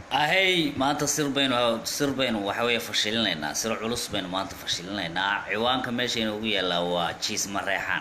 ahey maanta sir baynu sir baynu waxa weeye fashilinaynaa sir culus baynu maanta fashilinaynaa ciwaanka meeshayna ugu yaallaa waa jiis mareexaan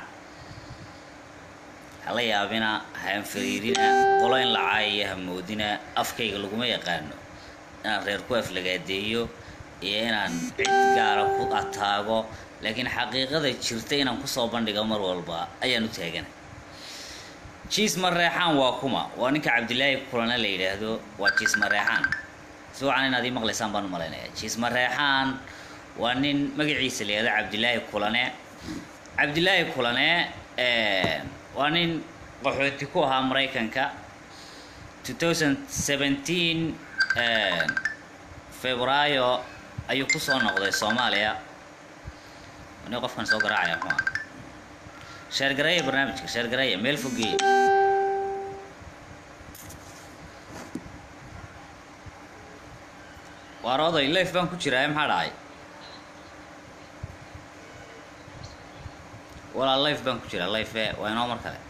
hala yaabina haanfariirina qolo in la caayiyo hamoodina afkayga laguma yaqaano inaan reer ku aflagaadeeyo iyo inaan cid gaara ku ataago laakiin xaqiiqada jirta inaan kusoo bandhigo mar walba ayaan u taagana jiis mareexaan waa kuma waa ninka cabdilaahi kulane la yidhaahdo waa jiis mareexaan si wacan inaad ii maqlaysaan baan u malaynayaa jiis mareexaan waa nin magaciisa la yihahdo cabdilaahi kulane cabdilaahi kulane waa nin qaxooti ku ahaa maraykanka two thousand seventeen febraayo ayuu kusoo noqday soomaaliya nin qofkan soo garaacaya muxuu ah sheergareeya barnaamijka sheergareeya meel fogeeya waar oday life baan ku jiraa maxaa dhacay walaa life baan ku jiraa life waa inoo mar kale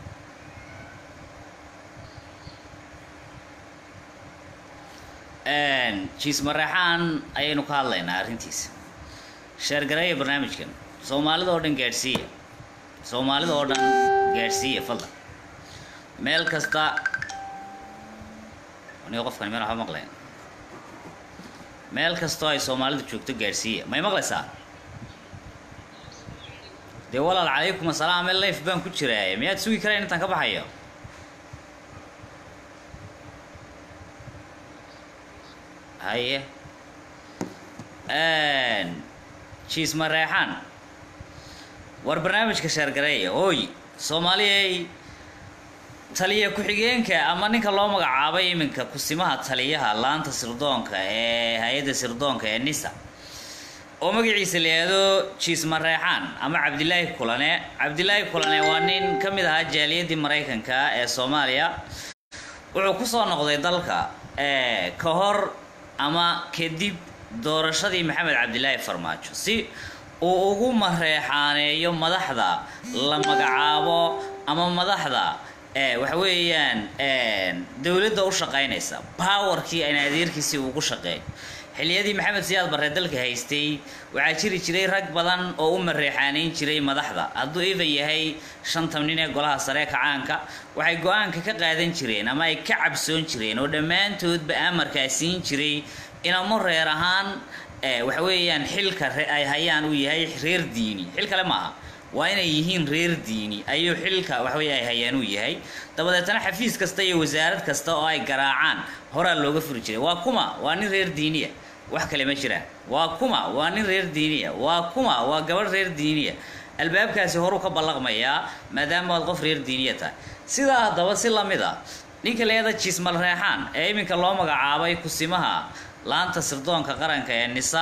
jiis mareexaan ayaynu ka hadlaynaa arrintiisa sheergareeya barnaamijkan soomaalida oo dhan gaadhsiiya soomaalida oo dhan gaadhsiiya fadlan meel kasta aniga qofkani meel waxba maqlayn meel kastoo ay soomaalidu joogto gaadhsiiya may maqlaysaa dee walaal calaykum asalaam meel life baan ku jiraaye miyaad sugi karayn intaan ka baxayo haye jiis mareexaan war barnaamijka sheergareeya ooy soomaaliyay taliya ku-xigeenka ama ninka loo magacaabay iminka kusimaha taliyaha laanta sirdoonka ee hay-adda sirdoonka ee nisa oo magaciisa la yihahdo jiis mareexaan ama cabdilaahi kulane cabdilaahi kulane waa nin ka mid ahaa jaaliyadii maraykanka ee soomaaliya wuxuu kusoo noqday dalka ka hor ama kadib doorashadii maxamed cabdilaahi farmaajo si uu ugu mareexaaneeyo madaxda la magacaabo ama madaxda waxa weeyaan dowladda u shaqaynaysa powerkii ayna adeerkiisii ugu shaqeey xilliyadii maxamed siyaad barre dalka haystay waxaa jiri jiray rag badan oo u mareexaanayn jiray madaxda hadduu iva yahay shantan nin ee golaha sare kacaanka waxay go-aanka ka qaadan jireen ama ay ka cabsoon jireen oo dhammaantoodba amarkaa siin jiray inamo reer ahaan waxa weeyaan xilka ay hayaan uu yahay reer diini xil kale maaha waa inay yihiin reer diini ayuu xilka waxaweye ay hayaan uu yahay dabadeetana xafiis kasta iyo wasaarad kasta oo ay garaacaan horaa looga furi jiray waa kuma waa nin reer diiniya wax kale ma jiraan waa kuma waa nin reer diiniya waa kuma waa gabadh reer diiniya albaabkaasi horuu ka ballaqmayaa maadaama aad qof reer diiniya tahay sidaa haddaba si lamid a ninka leeda jiismal reexaan ee iminka loo magacaabay kusimaha laanta sirdoonka qaranka ee nisa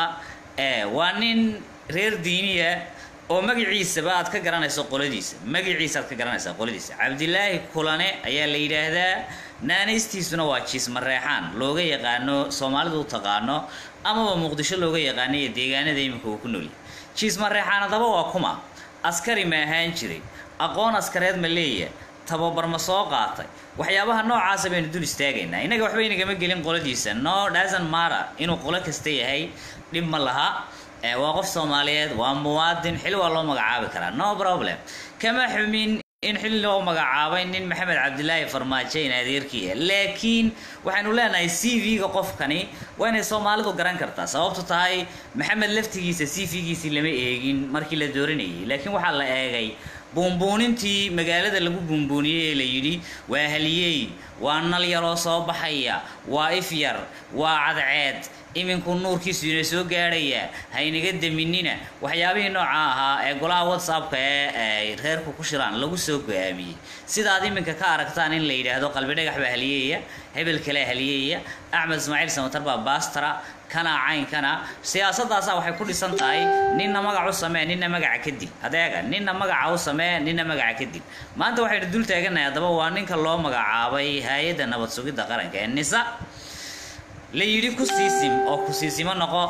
waa nin reer diiniya oo magaciisaba aad ka garanayso qoladiisa magaciisa aad ka garanaysaa qoladiisa cabdilaahi kulane ayaa la yidhaahdaa naanaystiisuna waa jiis mareexaan looga yaqaano soomaalidu u taqaano amaba muqdisho looga yaqaano iyo deegaanada iminka uu ku noolyahay jiis mareexaan haddaba waa kuma askari ma ahaan jiray aqoon askareed ma leeya tababar ma soo qaatay waxyaabaha noocaasa baynu dul istaagaynaa innaga waxba inagama gelin qoladiisa no dhasan mara inuu qolo kasta yahay dhib ma laha waa qof soomaaliyeed waa muwaadin xil waa loo magacaabi karaa no problem kama xumin in xil loo magacaabay nin maxamed cabdilaahi farmaajo in adeerkiia laakiin waxaynu leenahay c v-ga qofkani waa inay soomaalidu garan kartaa sababtu tahay maxamed laftigiisa c v-giisii lama eegin markii la dooranayay laakiin waxaa la eegay buunbuunintii magaalada lagu buunbuuniyey ee la yidhi waa haliyey waa nal yaroo soo baxaya waa if yar waa cadceed iminku nuurkiisu ina soo gaadhaya haynaga daminina waxyaabihii nooca ahaa ee golaha whatsappka ee ay reerku ku shiraan lagu soo go-aamiyey sidaad iminka ka aragtaan in la yidhaahdo qalbi dhagax baa haliyeeya hebel kalea haliyeeya axmed ismaaciil samatar baa baastara kana caynkana siyaasadaasaa waxay ku dhisan tahay ninna magac u samee ninna magaca ka dil adeega ninna magaca u samee ninna magaca ka dil maanta waxaynu dul taaganahay haddaba waa ninka loo magacaabay hay-adda nabad sugidda qaranka ee nisa la yidhi ku siisim oo ku siisimo noqo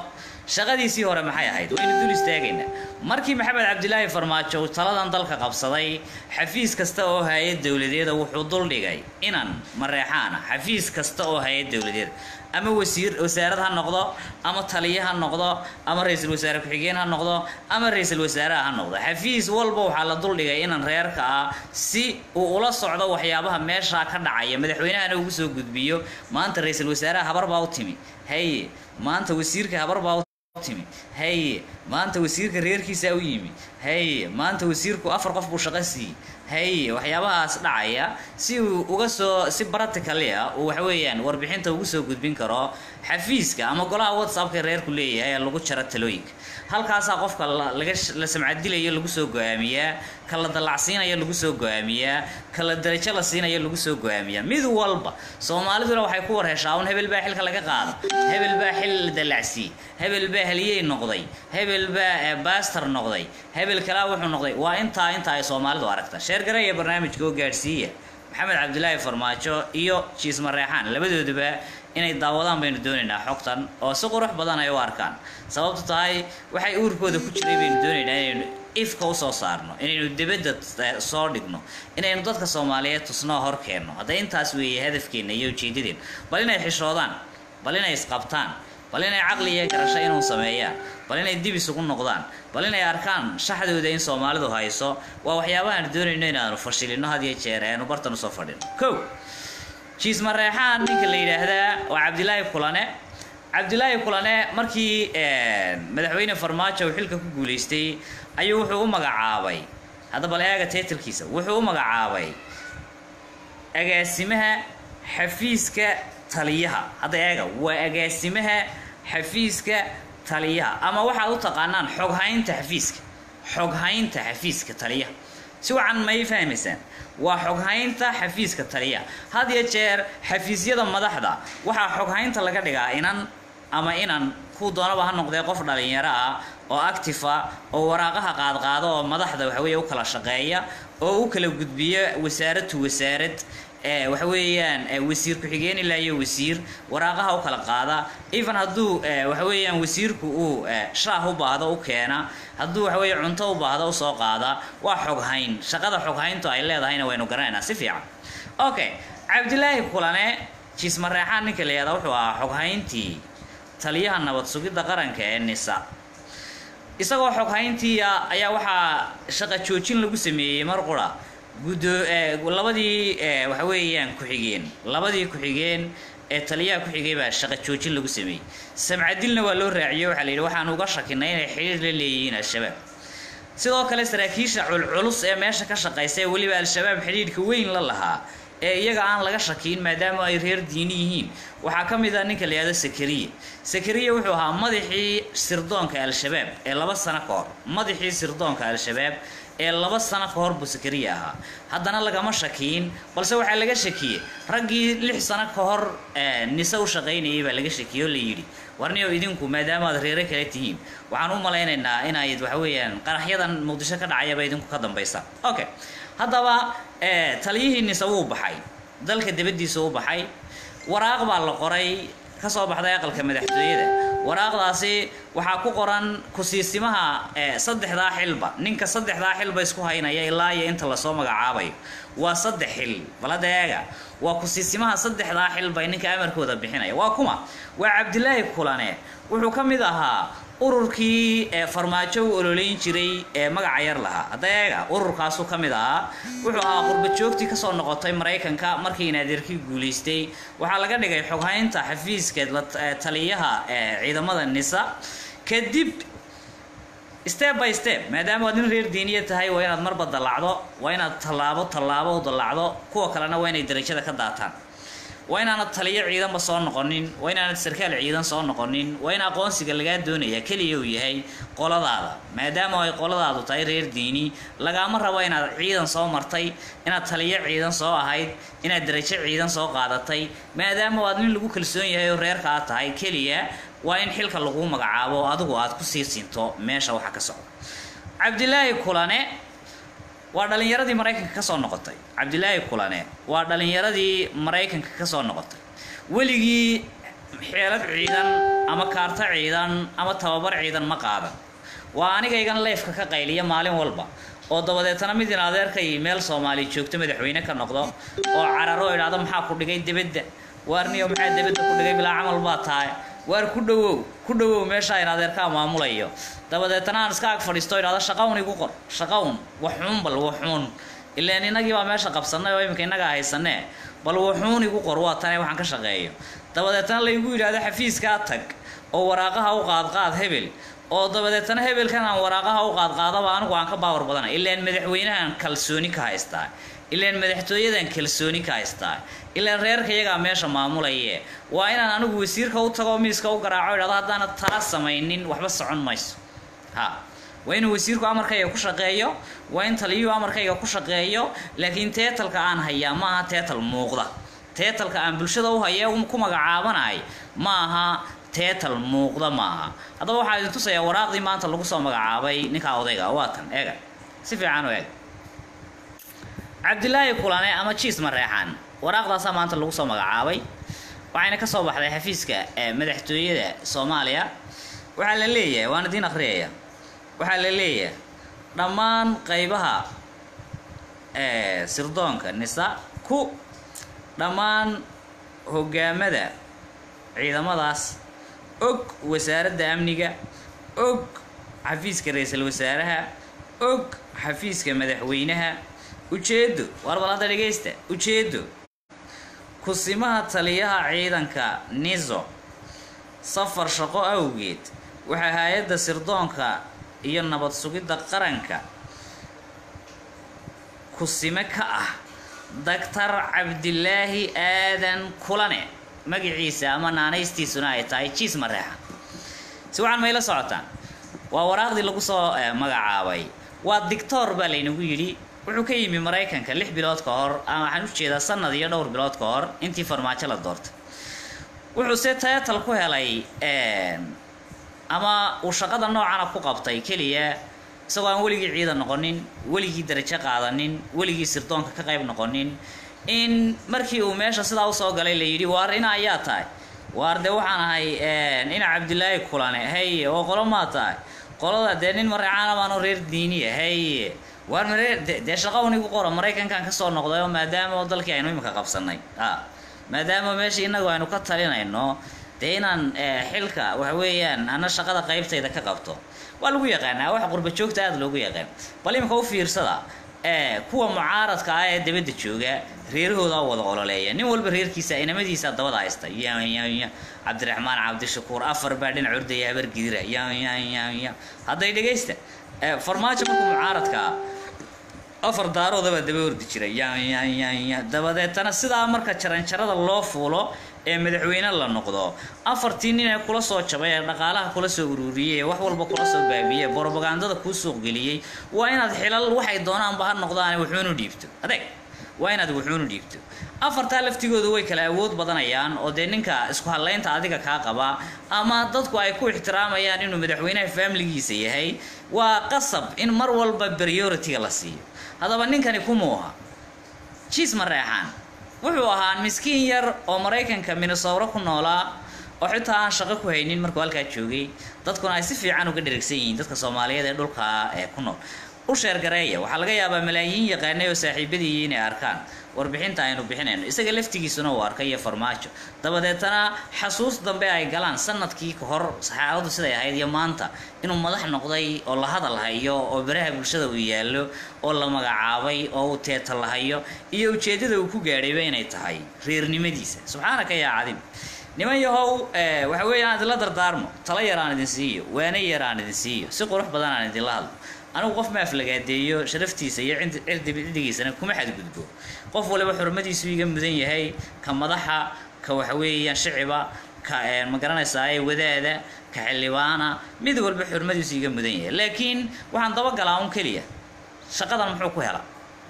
shaqadiisii hore maxay ahayd waynu dul istaagaynaa markii maxamed cabdilaahi farmaajo uu taladan dalka qabsaday xafiis kasta oo hay-ad dowladeeda wuxuu duldhigay inan mareexaana xafiis kasta oo hay-ad dowladeeda ama wasiir wasaarad ha noqdo ama taliye ha noqdo ama ra-iisul wasaare ku-xigeen ha noqdo ama ra-iisul wasaaraha ha noqdo xafiis walba waxaa la duldhigay inan reerka ah si uu ula socdo waxyaabaha meeshaa ka dhacaya madaxweynahana ugu soo gudbiyo maanta ra-iisul wasaaraha habar baa u timi haye maanta wasiirka habar baa u timi haye maanta wasiirka reerkiisaa u yimi haye maanta wasiirku afar qof buu shaqo siiyey haye waxyaabahaas dhacaya si uu uga soo si practically ah uu waxa weeyaan warbixinta ugu soo gudbin karo xafiiska ama golaha whatsappka reerku leeyahay ee lagu jaro talooyinka halkaasaa qofka laga la samcadilayo lagu soo go-aamiyaa ka la dallacsiinayo lagu soo go-aamiyaa ka la darajo la siinayo lagu soo go-aamiyaa mid walba soomaaliduna waxay ku war heshaa un hebel baa xilka laga qaada hebel baa xil la dallacsiiyey hebel baa haliyey noqday hebel baa baastar noqday hebel kalaa wuxuu noqday waa intaa intaa ay soomaalidu aragta sheergareeya barnaamijka oo gaadhsiiya maxamed cabdilaahi farmaajo iyo jiis mareexaan labadooduba inay daawadaan baynu doonaynaa xogtan oo si qurux badan ay u arkaan sababtu tahay waxay uurkooda ku jiray baynu doonaynaa inaynu ifka usoo saarno inaynu dibadda soo dhigno inaynu dadka soomaaliyeed tusnoo hor keenno hadda intaas weeye hadafkeenna iyo ujeedadeen bal inay xishoodaan bal inay isqabtaan bal inay caqli iyo garasho inuu sameeyaan bal inay dib isugu noqdaan bal inay arkaan shaxdooda in soomaalidu hayso waa waxyaabahaan doonayno inaanu fashilino had iyo jeer eanu bartan usoo fadhino kow jiis mareexaan ninka la yidhaahdaa waa cabdilaahi kulane cabdilaahi kulane markii madaxweyne farmaajo uu xilka ku guulaystay ayuu wuxuu u magacaabay hadda bal eega taytalkiisa wuxuu u magacaabay agaasimaha xafiiska taliyaha hadda eega waa agaasimaha xafiiska taliyaha ama waxaad u taqaanaan xoghaynta xafiiska xoghaynta xafiiska taliyaha si wacan may fahmaysaan waa xoghaynta xafiiska taliyaha had iyo jeer xafiisyada madaxda waxaa xoghaynta laga dhigaa inan ama inan kuu doonaba ha noqdee qof dhalinyaro ah oo actifa oo waraaqaha qaadqaado oo madaxda waxaweeye u kala shaqeeya oo u kala gudbiya wasaarad to wasaarad waxa weeyaan wasiir ku-xigeen ilaa iyo wasiir waraaqaha u kala qaada even hadduu waxa weeyaan wasiirku uu shaah u baahdo u keena hadduu waxa weeye cunto u baahdo usoo qaada waa xoghayn shaqada xoghayntu ay leedahayna waynu garanaynaa si fiican okay cabdilaahi kulane jiis mareexaan ninka la yihahda wuxuu ahaa xoghayntii taliyaha nabad sugidda qaranka ee nisa isagoo xoghayntiia ayaa waxaa shaqa joojin lagu sameeyey mar qura guddo labadii waxa weeyaan ku-xigeen labadii ku-xigeen ee taliyaha ku-xigay baa shaqa joojin lagu sameeyey samcadilna waa loo raaciyey waxaa la yidhi waxaan uga shakinay inay xidhiir la leeyihiin al-shabaab sidoo kale saraakiisha culculus ee meesha ka shaqaysa ee weliba al-shabaab xidhiidhka weyn la lahaa ee iyaga aan laga shakiin maadaama ay reer diini yihiin waxaa ka mid ah ninka la yihahdo sakariya sakariya wuxuu ahaa madaxii sirdoonka al-shabaab ee laba sano ka hor madaxii sirdoonka al-shabaab ee laba sano ka hor buu sakariya ahaa haddana lagama shakiin balse waxaa laga shakiyey raggii lix sano ka hor nise u shaqaynayay baa laga shakiyey oo la yidhi warniyo idinku maadaama aad reere kale tihiin waxaan u malaynaynaa inayd waxa weeyaan qaraxyadan muqdisho ka dhacayaba idinku ka dambaysaan okay haddaba taliyihii nise wuu baxay dalka dabadiisa u baxay waraaq baa la qoray kasoo baxday aqalka madaxtooyada waraaqdaasi waxaa ku qoran kusiisimaha saddexdaa xilba ninka saddexdaa xilba isku haynaya ilaa iyo inta lasoo magacaabayo waa saddex xil balada eega waa kusiisimaha saddexdaa xilba ninka amarkooda bixinaya waa kuma waa cabdilaahi kulane wuxuu ka mid ahaa ururkii farmaajo u ololeyn jiray ee magaca yar lahaa hadda eega ururkaasuu ka mid ahaa wuxuu ahaa qurbajoogtii kasoo noqotay maraykanka markii naadirkii guulaystay waxaa laga dhigay xoghaynta xafiiska taliyaha ciidamada nisa kadib step by step maadaama waad nin reer diiniya tahay waa inaad marba dallacdo waa inaad tallaabo tallaabo u dallacdo kuwa kalena waa inay darajada ka daataan waa inaanad taliyo ciidanba soo noqonin waa inaanad sarkaal ciidan soo noqonin waa in aqoonsiga lagaa doonaya keliya uu yahay qoladaada maadaama ay qoladaadu tahay reer diini lagaama rabo inaad ciidan soo martay inaad taliyo ciidan soo ahayd inaad darajo ciidan soo qaadatay maadaama aad nin lagu kalsoon yahay oo reerka aad tahay keliya waa in xilka laguu magacaabo oo adigu aad kusii siinto meesha waxa ka socda cabdilaahi kulane waa dhalinyaradii maraykanka ka soo noqotay cabdilaahi kulane waa dhalinyaradii maraykanka ka soo noqotay weligii xeelad ciidan ama kaarto ciidan ama tababar ciidan ma qaadan waa anigaygan leefka ka qayliya maalin walba oo dabadeetana mid in adeerkay meel soomaali joogto madaxweyne ka noqdo oo cararo oo idhaahdo maxaa ku dhigay debedda waarniyo maxaa debedda ku dhigay bilaa camal baa tahay waar ku dhowow ku dhowow meeshaa in adeerkaa maamulayo dabadeetana aan iska ag fadhiisto idhahdo shaqawn igu qor shaqawn waxuun bal waxuun ilaan innagii baa meesha qabsanay oo iminka innagaa haysanee bal wuxuun igu qor waa tane waxaan ka shaqeeyo dabadeetana laygu yidhaahdo xafiiskaa tag oo waraaqaha u qaadqaad hebel oo dabadeetana hebelkan aan waraaqaha u qaadqaadaba anigu aan ka baawar badana ilaan madaxweynahan kalsooni ka haystaa ilaan madaxtooyadan kalsooni ka haystaa ilaan reerka iyagaa meesha maamulaye waa inaan anigu wasiirka u tago miiska u garaaco idhahdo haddaana tala samaynin waxba socon mayso ha waa inuu wasiirku amarkayga ku shaqeeyo waa in taliyuhu amarkayga ku shaqeeyo laakiin teetalka aan hayaa ma aha teetal muuqda teetalka aan bulshada u haya ku magacaabanahay ma aha teetal muuqda ma aha haddaba waxaa idin tusayaa waraaqdii maanta lagu soo magacaabay ninkaa odayga waa tan eega si fiican u eeg cabdilaahi kulane ama jiis mareexaan waraaqdaasaa maanta lagu soo magacaabay waxayna ka soo baxday xafiiska madaxtooyada soomaaliya waxaa la leeyahay waan idiin akhriyaya waxaa la leeyahay dhammaan qaybaha sirdoonka nisa ku dhammaan hogaamada ciidamadaas og wasaaradda amniga og xafiiska ra-iisul wasaaraha og xafiiska madaxweynaha ujeedo war bal hadda dhegaysta ujeedo kusimaha taliyaha ciidanka niso safar shaqo awgeed waxaa hay-adda sirdoonka iyo nabad sugidda qaranka kusime ka ah doctor cabdilaahi aadan kulane magaciisa ama naanaystiisuna ay tahay jiis mareexa si waxaan mayla socotaan waa waraaqdii lagu soo magacaabay waa dictor baa laynagu yidhi wuxuu ka yimi maraykanka lix bilood ka hor ama waxaan ujeedaa sanad iyo dhowr bilood ka hor intii farmaajo la doortay wuxuu se teetal ku helay ama uu shaqada noocana ku qabtay keliya isagoo aan weligii ciidan noqonin weligii darajo qaadanin weligii sirdoonka ka qayb noqonin in markii uu meesha sidaa usoo galay la yidhi waar ina ayaa tahay waar dee waxaan ahay ina cabdilaahi kulane haye oo qolo maa tahay qolada dee nin mareecaana baanu reer diiniya haye waar maree dee shaqa unigu qora maraykankan kasoo noqday oo maadaama oo dalkii aynu imika qabsanay a maadaama meesha inagu aynu ka talinayno dee inaan xilka waxa weeyaan ana shaqada qaybtayda ka qabto waa lagu yaqaanaa wax qurba joogta aada loogu yaqaan bal imika u fiirsada kuwa mucaaradka ah ee dabadda jooga reerahooda wada ololeeya nin walba reerkiisa inamadiisa dabada haysta yaya cabdiraxmaan cabdishakuur afar baa dhinac ordaya habar gidira yaya hadday dhegaysta farmaajo markuu mucaaradkaa afar daaroodabaa daba ordi jira yayaya dabadeetana sidaa marka jaranjarada loo fuulo ee madaxweyne la noqdo afartii nin ee kula soo jabay ee dhaqaalaha kula soo ururiyey ee wax walba kula soo baabiyey ee borobagandada kuu suuq geliyey waa inaad xilal waxay doonaanba ha noqdaan wuxuunu dhiibto adeeg waa inaad wuxuunu dhiibto afartaa laftigooda way kala awood badanayaan oo dee ninka isku hadlaynta adiga kaa qaba ama dadku ay ku ixtiraamayaan inuu madaxweynaha faamiligiisa yahay waa qasab in mar walba priority-ga la siiyo haddaba ninkani kumuuha jiis mareexaan wuxuu ahaa miskiin yar oo maraykanka minnesowro ku noolaa oo xitaa aan shaqo ku haynin markuu halkaa joogay dadkuna ay si fiican uga dherigsan yihiin dadka soomaaliyeed ee dhulka ee ku nool u sheergareeya waxaa laga yaabaa malaayiin yaqaanay oo saaxiibadii inay arkaan warbixinta aynu bixinayno isaga laftigiisuna uu arkay iyo farmaajo dabadeetana xasuus dambe ay galaan sanadkii ka hor saxaabadu siday ahayd iyo maanta inuu madax noqday oo la hadal hayo oo baraha bulshada uu yaallo oo la magacaabay oo uu teeta la hayo iyo ujeeddada uu ku gaadhayba inay tahay reernimadiisa subxaanaka yaa cadim niman yahow waxa weeye aan idinla dardaarmo tala yar aan idin siiyo waana yar aan idin siiyo si qurux badan aan idinla hadlo anigu qof maaflagaadeeyo sharaftiisa iyo cirdigiisana kuma xadgudbo qof waliba xurmadiisu iga mudan yahay ka madaxa ka waxaweeyaan shiciba ka ma garanaysaa wadaada ka xildhibaana mid walba xurmadiisu iga mudan yahay laakiin waxaan dabagalaa un keliya shaqadan muxuu ku helaa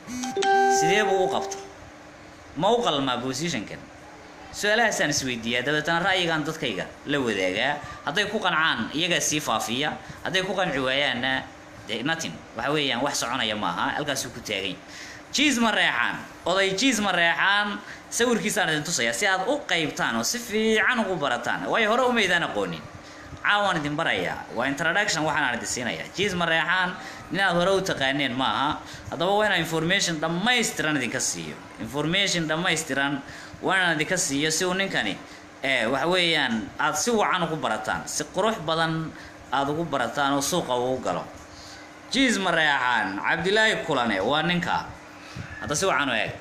sidee buu u qabta ma u qalmaa positionkan su-aalahaasaan isweydiiyaa dabeetana ra'yigaan dadkayga la wadaagaa hadday ku qancaan iyagaa sii faafiya hadday ku qanci waayaanna de natin waxa weeyaan wax soconaya maaha halkaasuu ku taagany jiis ma reexaan oday jiis ma reexaan sawirkiisaan idin tusayaa si aad u qaybtaan oo si fiican ugu barataan waayo hore umaydaan aqoonin caawaan idin barayaa waa introduction waxaan idin siinayaa jiis mareexaan inaad hore u taqaaneen maaha haddaba waa inaan information dhammaystiran idinka siiyo information dhammaystiran waa inaan idinka siiyo si uu ninkani waxa weeyaan aada si wacan ugu barataan si qurux badan aada ugu barataan oo suuqa ugu galo jiis mareexaan cabdilaahi kulane waa ninka hadda si wacan u eeg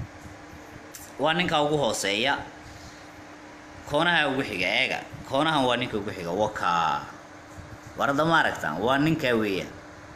waa ninka ugu hooseeya koonaha ugu xiga eega koonahan waa ninka ugu xiga waka warada ma aragtaan waa ninkaa weeyaan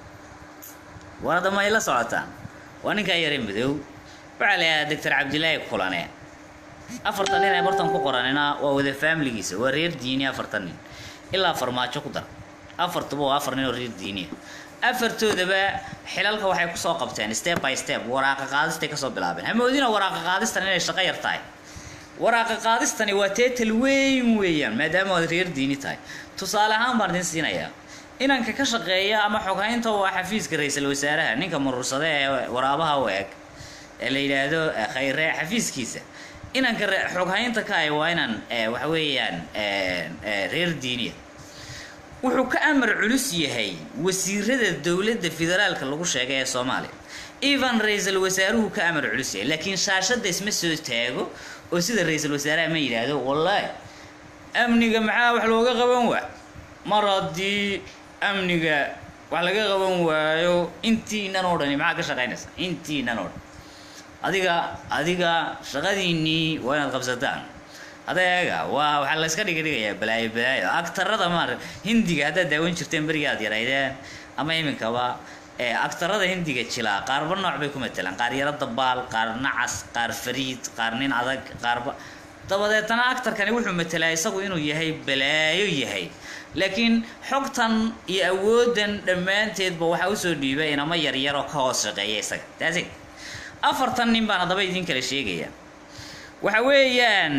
warada ma ay la socotaan waa ninkaa yare madow waxaa la yidhaha doctor cabdilaahi kulane afartan nin ee bartan ku qoranina waa wada faamiligiisa waa reer diini afartan nin ilaa farmaajo ku dar afartuba waa afar nin oo reer diiniya afartoodaba xilalka waxay kusoo qabteen step by step waraaqa qaadistay kasoo bilaabeen hamoodina waraaqa qaadistan inay shaqo yar tahay waraaqa qaadistani waa teetal weyn weeyaan maadaama waad reer diini tahay tusaale ahaan baan idin siinayaa inanka ka shaqeeya ama xoghaynta waa xafiiska ra-iisul wasaaraha ninka murursade ee waraabaha u eg ee la yidhaahdo khayre xafiiskiisa inanka xoghaynta ka ay waa inaan waxa weeyaan reer diiniya wuxuu ka amar culus yahay wasiirada dowladda federaalka lagu sheegay ee soomaaliya evan ra-iisul wasaaruhu ka amar culus yahay laakiin shaashadda isma soo taago oo sida ra-iisul wasaaraha ma yidhaahdo wallaahi amniga maxaa wax looga qaban waa mar haddii amniga wax laga qaban waayo intiinan oo dhani maxaa ka shaqaynaysa intiinan oo dhan adiga adiga shaqadiinnii waa inaad qabsataan adeega waa waxaa layska dhiga dhigayaa balaayo balaayo agtarada maar hindiga haddaad daawan jirteen beriga aad yaraydeen ama iminkaba agtarada hindiga jilaa qaarba nooc bay ku matelaan qaar yaro dabaal qaar nacas qaar fariid qaar nin adag qaarba dabadeetana actarkani wuxuu matelaa isagu inuu yahay balaayo yahay laakiin xogtan iyo awoodan dhammaanteedba waxaa usoo dhiibay inama yaryaroo ka hoos shaqeeya isaga taasi afartan nin baan haddaba idin kala sheegaya waxa weeyaan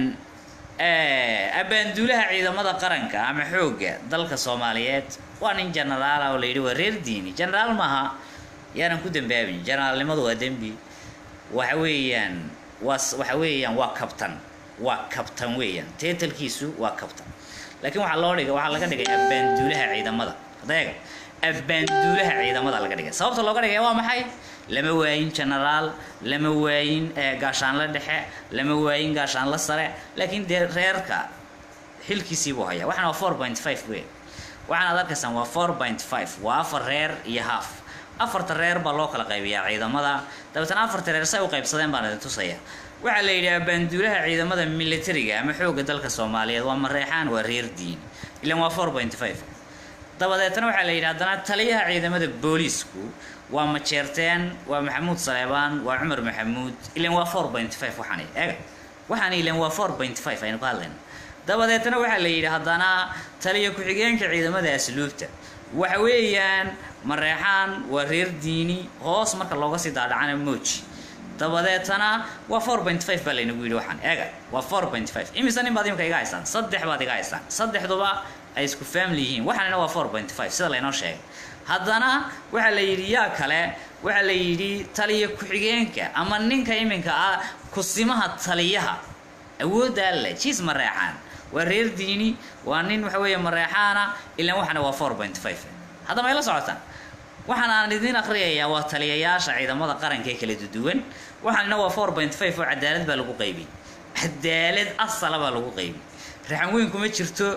abaanduulaha ciidamada qaranka ama xoogga dalka soomaaliyeed waa nin genaraala oo la yidhi waa reer diini genaraal maaha yaanan ku dambaabin generaalnimadu waa dembi waxa weeyaan waa waxa weeyaan waa kabtan waa kabtan weeyaan teetalkiisu waa kabtan laakiin waxaa loo dhigay waxaa laga dhigay abaanduulaha ciidamada adeega abaanduulaha ciidamada laga dhigay sababta looga dhigay waa maxay lama waayin genaraal lama waayin gaashaanle dhexe lama waayin gaashaanle sare laakiin dee reerka xilkiisii buu hayaa waxaana waa four point five wey waxaan ad arkaysaan waa four point five waa afar reer iyo half afarta reer baa loo kala qaybiyaa ciidamada dabeetana afarta reer say u qaybsadeen baan idin tusaya waxaa la yidhi abaanduulaha ciidamada militariga ama xoogga dalka soomaaliyeed waa mareexaan waa reer diin ilan waa four point five dabadeetana waxaa la yidhi haddana taliyaha ciidamada booliisku waa majeerteen waa maxamuud saleebaan waa cumar maxamuud ilan waa four point five waxaan eega waxaan ilan waa four point five aynu ka hadlayna dabadeetana waxaa la yidhi haddana taliya ku-xigeenka ciidamada asluubta waxa weeyaan mareexaan waa reer diini hoos marka looga sii daadhacana moji dabadeetana waa four point five baa laynagu yidhi waxaan eega waa four point five imise nin baad imika iga haysaan saddex baad iga haysaan saddexduba ay isku family yihiin waxaanina waa four point five sida laynoo sheegay haddana waxaa la yidhi yaa kale waxaa la yidhi taliya ku-xigeenka ama ninka iminka ah kusimaha taliyaha awoodda alle jiis mareexaan waa reer diini waa nin waxa weeye mareexaana ilaan waxana waa four point five hadda may la socotaan waxaan aan idin akhriyayaa waa taliyayaasha ciidamada qaranka ee kala duduwan waxaanina waa four point five oo cadaalad baa lagu qaybiyey cadaalad asala baa lagu qaybiyey raxan weyn kuma jirto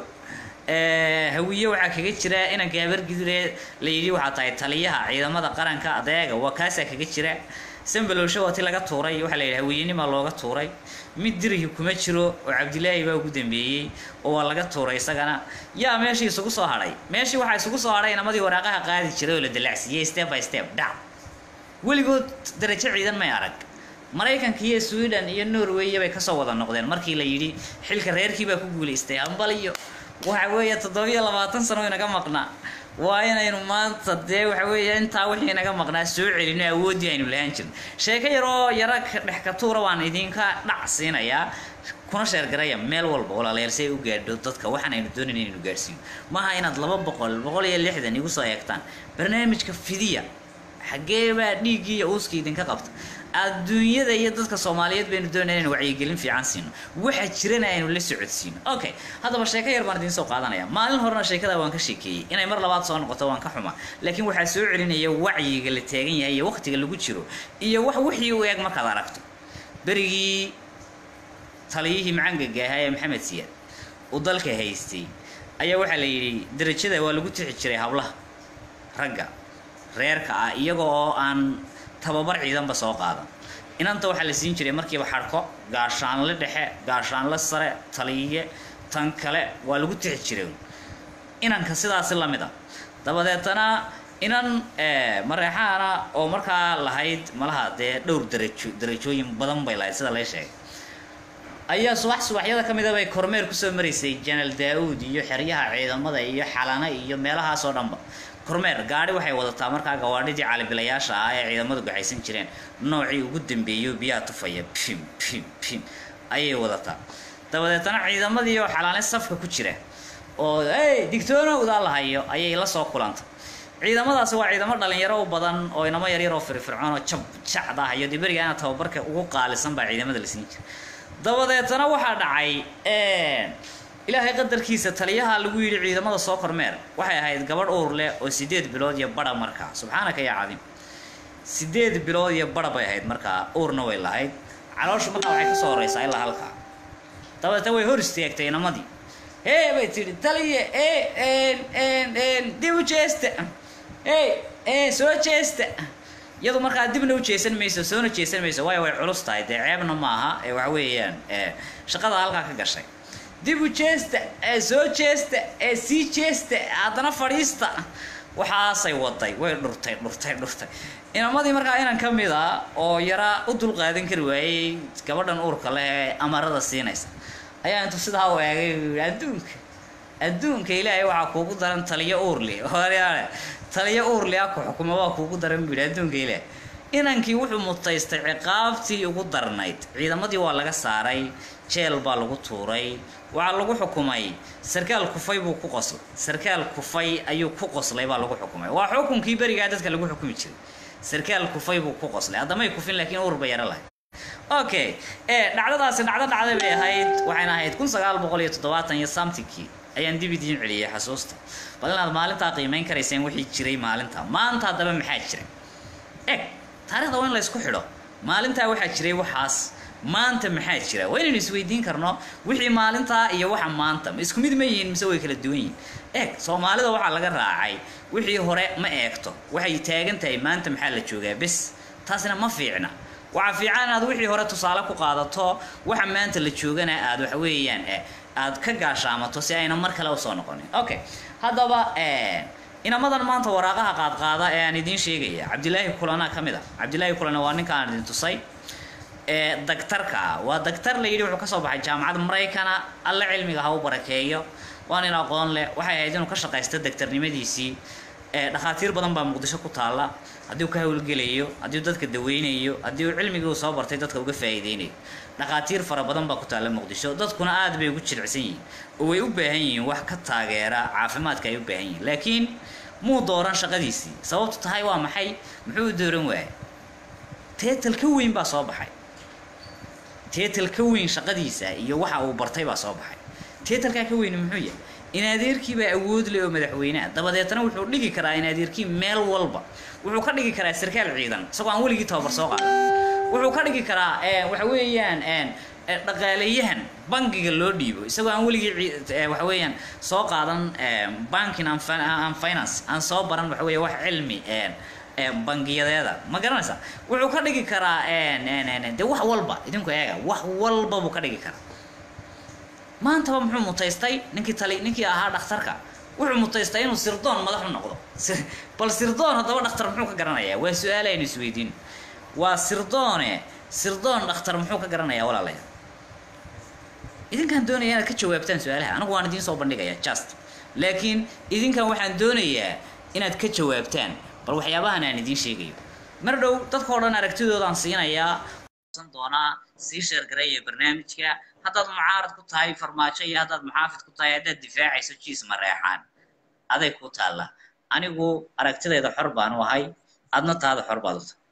hawiye waxaa kaga jira inanka habargidire la yidhi waxaa tahay taliyaha ciidamada qaranka adeega waa kaasaa kaga jira sambalowsho waa ti laga tuuray waxaa la yidhi hawiyenimaa looga tuuray mid dirihi kuma jiro oo cabdilaahi baa ugu dambeeyey oo waa laga tuuray isagana yaa meeshii isugu soo hadhay meeshii waxaa isugu soo hadhay inamadii waraaqaha qaadi jiray oo la dalacsiiyey step by step dhac weligood darajo ciidan may arag maraykanka iyo sweden iyo norway bay kasoo wada noqdeen markii la yidhi xilka reerkii baa ku guulaystay hambal iyo waxa weeye toddobiyo labaatan sano inaga maqnaa waa inaynu maanta dee waxa weeye intaa wixii inaga maqnaa soo celino awooddii aynu lahaan jirin sheeko yaroo yara dhex ka tuura waan idinka dhac siinayaa kuna sheergaraya meel walba walaalayaal si ay u gaadho dadka waxaan aynu doonayn inaynu gaadhsiino maaha inaad laba boqol boqol iyo lixdan igu soo eegtaan barnaamijka fidiya xaggee baa dhiiggii iyo uuskii idinka qabta adduunyada iyo dadka soomaaliyeed baynu doonaya inaynu wacyigelin fiican siino waxa jirana aynu la socodsiino okay haddaba sheeko yar baan idiin soo qaadanaya maalin horena sheekada waan ka sheekeeyey inay mar labaad soo noqoto waan ka xuma laakiin waxaa soo celinaya wacyiga la taagan yahay iyo waqtiga lagu jiro iyo wax wixii u eeg markaad aragto berigii taliyihii macangaga ahaa ee maxamed siyaad uu dalka haystay ayaa waxaa la yidhi darajada waa lagu tixi jiray hablaha ragga reerka ah iyaga oo aan tababar ciidanba soo qaadan inanta waxaa la siin jiray markiiba xadhko gaashaanle dhexe gaashaanle sare taliye tan kale waa lagu tixi jiray inanka sidaasi lamid a dabadeetana inan mareexaana oo markaa lahayd malaha dee dhowr darajo darajooyin badan bay lahayd sida lee sheegay ayaa subax subaxyada ka mida bay kormeer kusoo maraysay janaal daa-uud iyo xeryaha ciidamada iyo xalana iyo meelahaasoo dhanba kormeer gaadhi waxay wadataa markaa gawaadhidii calibilayaasha ah ee ciidamadu gaxaysan jireen noocii ugu dambeeyo biyaha tufaya pim pim pim ayay wadataa dabadeetana ciidamadii oo xalaane safka ku jira oo ey digtoonowdaa la hayo ayay la soo kulantay ciidamadaasi waa ciidamo dhalinyaro u badan oo inamo yaryar oo firfircoon oo jab jacda ah iyo diberigaana tababarka ugu qaalisan baa ciidamada la siin jira dabadeetana waxaa dhacay ilaahay qadarkiisa taliyaha lagu yidhi ciidamada soo kormeer waxay ahayd gabadh uur leh oo sideed bilood iyo bara markaa subxaanaka yaa cadiim sideed bilood iyo bara bay ahayd markaa uurna way lahayd calooshu markaa waxay kasoo horeysaa ilaa halkaa dabadeetna way hor istaagtay inamadii hee bay tidhi taliya e dib u jeesta e soo jeesta iyadu markaa dibna u jeesan mayso soona jeesan mayso waayo way culus tahay dee ceebna maaha ee waxa weeyaan shaqada halkaa ka gashay dib u jeesta ee soo jeesta ee sii jeesta haddana fadhiista waxaasay waday way dhurtay dhurtay dhurtay inamadii markaa inan ka mid a oo yara u dulqaadan kari waayey gabadhan uurka leh ee amarada siinaysa ayaa intuu sidaa u eegay yii adduunka adduunka ilaahay waxaa kuugu daran taliyo uurli horyaale taliyo uurli a ku xukuma waa kuugu daran buu yidhi adduunka ilaahay inankii wuxuu mutaystay ciqaabtii ugu darnayd ciidamadii waa laga saaray jeel baa lagu tuuray waxaa lagu xukumay sarkaal kufay buu ku qoslay sarkaal kufay ayuu ku qoslay baa lagu xukumay waa xukunkii berigaa dadka lagu xukumi jiray sarkaal kufay buu ku qoslay haddamay kufin laakiin uur ba yaro lahay okay ee dhacdadaasi dhacdo dhacday bay ahayd waxayna ahayd kun sagaal boqol iyo toddobaatan iyo samtinkii ayaan dib idiin celiyay xasuusta bal inaad maalintaa qiimeyn karayseen wixii jiray maalinta maanta haddaba maxaa jira eg taarikhda waa in la isku xidho maalintaa waxaa jiray waxaas maanta maxaa jira waa inaynu isweydiin karno wixii maalintaa iyo waxa maanta ma isku mid ma yihiin mise way kala duwan yihiin eeg soomaalida waxaa laga raacay wixii hore ma eegto waxay taagan tahay maanta maxaa la joogaa bes taasina ma fiicna waxaa fiican inaad wixii hore tusaale ku qaadato waxa maanta la joogana aad waxa weeyaan aad ka gaashaamato si ayna mar kale usoo noqonin okay haddaba inamadan maanta waraaqaha qaadqaada ee aan idiin sheegaya cabdilaahi kulana ka mid a cabdilaahi kulana waa ninka aan idin tusay ee daktarka waa daktar la yidhi wuxuu kasoo baxay jaamacadda maraykana alle cilmiga ha u barakeeyo waa nin aqoon leh waxay ahayd inuu ka shaqaysto daktarnimadiisii dhakhaatiir badan baa muqdisho ku taalla haddii uu ka howlgelayo haddii uu dadka daweynayo haddii uu cilmigii uu soo bartay dadka uga faa'iideynayo dhakhaatiir fara badan baa ku taalla muqdisho dadkuna aad bay ugu jilicsan yihiin oo way u baahan yihiin wax ka taageera caafimaadka ay u baahan yihiin laakiin muu dooran shaqadiisii sababtu tahay waa maxay muxuu u dooran waayay teetal ka weyn baa soo baxay teetal ka weyn shaqadiisa iyo waxa uu bartay baa soo baxay teetalkaa ka weyni muxuu yahay in adeerkii baa awood leh oo madaxweyneha dabadeetna wuxuu dhigi karaa in adeerkii meel walba wuxuu ka dhigi karaa sarkaal ciidan isagoo aan weligii tababar soo qaadan wuxuu ka dhigi karaa waxa weeyaan dhaqaaleyahan bangiga loo dhiibo isagoo aan weligii waxa weeyaan soo qaadan banking and finance aan soo baran waxa weeye wax cilmi bangiyadeeda ma garanaysa wuxuu ka dhigi karaa de wax walba idinku eega wax walba buu ka dhigi karaa maantaba muxuu mutaystay ninkii tali ninkii ahaa dhakhtarka wuxuu mutaystay inuu sirdoon madax u noqdo bal sirdoon haddaba dhakhtar muxuu ka garanayaa waa su-aal aynu isweydiin waa sirdoone sirdoon dhakhtar muxuu ka garanayaa walaalayaal idinkaan doonaya inaad ka jawaabtaan su-aalaha anigu waan idiin soo bandhigaya just laakiin idinkan waxaan doonayaa inaad ka jawaabtaan bal waxyaabahan aan idiin sheegayo mar dhow dadka o dhan aragtidoodaan siinayaa doonaa sii sheergareeya barnaamijka haddaad mucaarad ku tahay farmaajo iyo haddaad muxaafid ku tahay haddaad difaacayso jiis ma reexaan aday ku taalla anigu aragtidayda xor baan u ahay adna taada xor baad u tahay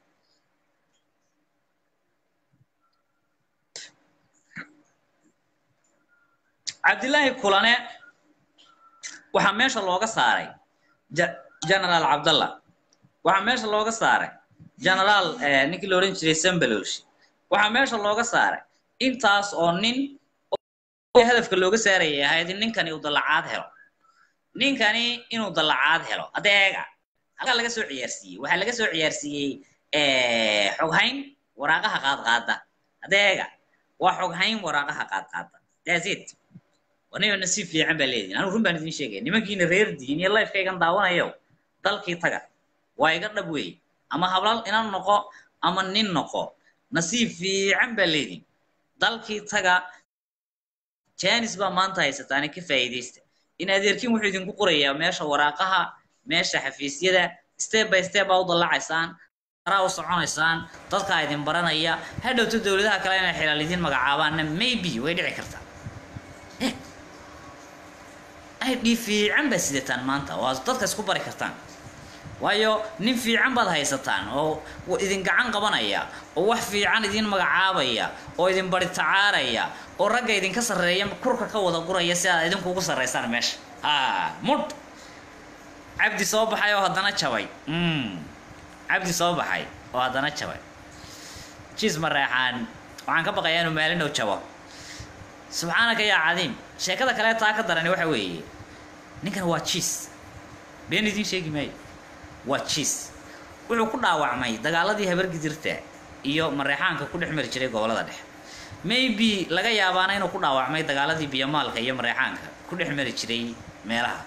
cabdillaahi kulane waxaa meesha looga saaray generaal cabdallah waxaa meesha looga saaray generaal ninkii la odhan jiray sambalosh waxaa meesha looga saaray intaas oo nin hadafka looga saarayay ahayd in ninkani uu dallacaad helo ninkani inuu dallacaad helo hadda eega halkaa laga soo ciyaarsiiyey waxaa laga soo ciyaarsiiyey xoghayn waraaqaha qaadqaada hadda eega waa xoghayn waraaqaha qaadqaada that's it waniba nasiib fiican baa leedihin anigu run baan idin sheegaya nimankiina reer diin iyo lifekaygan daawanayo dalkii taga waa iga dhab weeye ama hablal inan noqo ama nin noqo nasiib fiican baa leedihin dalkii taga janis baa maanta haysataani ka faa'iidaysta in adeerkiin wuxuu idinku qorayaa meesha waraaqaha meesha xafiisyada step by step baa u dallacaysaan araa u soconaysaan dadkaa idin baranaya hadhowto dowladaha kale inay xilaal idin magacaabaanna maybe way dhici kartaa id fiican baad sidataan maanta waa dadka isku bari kartaan waayo nin fiican baad haysataan oo idin gacan qabanaya oo wax fiican idin magacaabaya oo idin bari tacaaraya oo ragga idinka sarreeya kurka ka wada guraya si aad idinkugu sarraysaan meesha ha mudh cabdi soo baxay oo haddana jabay cabdi soo baxay oo haddana jabay jiis mareexaan waxaan ka baqayaa inuu maalin dhow jabo subxaanaka yaa cadiim sheekada kale taa ka darani waxa weeye ninkan waa jiis been idiin sheegi maayo waa jiis wuxuu ku dhaawacmay dagaaladii habargidirta iyo mareexaanka ku dhex mari jiray gobolada dhexe maybe laga yaabaana inuu ku dhaawacmay dagaaladii biyomaalka iyo mareexaanka ku dhex mari jiray meelaha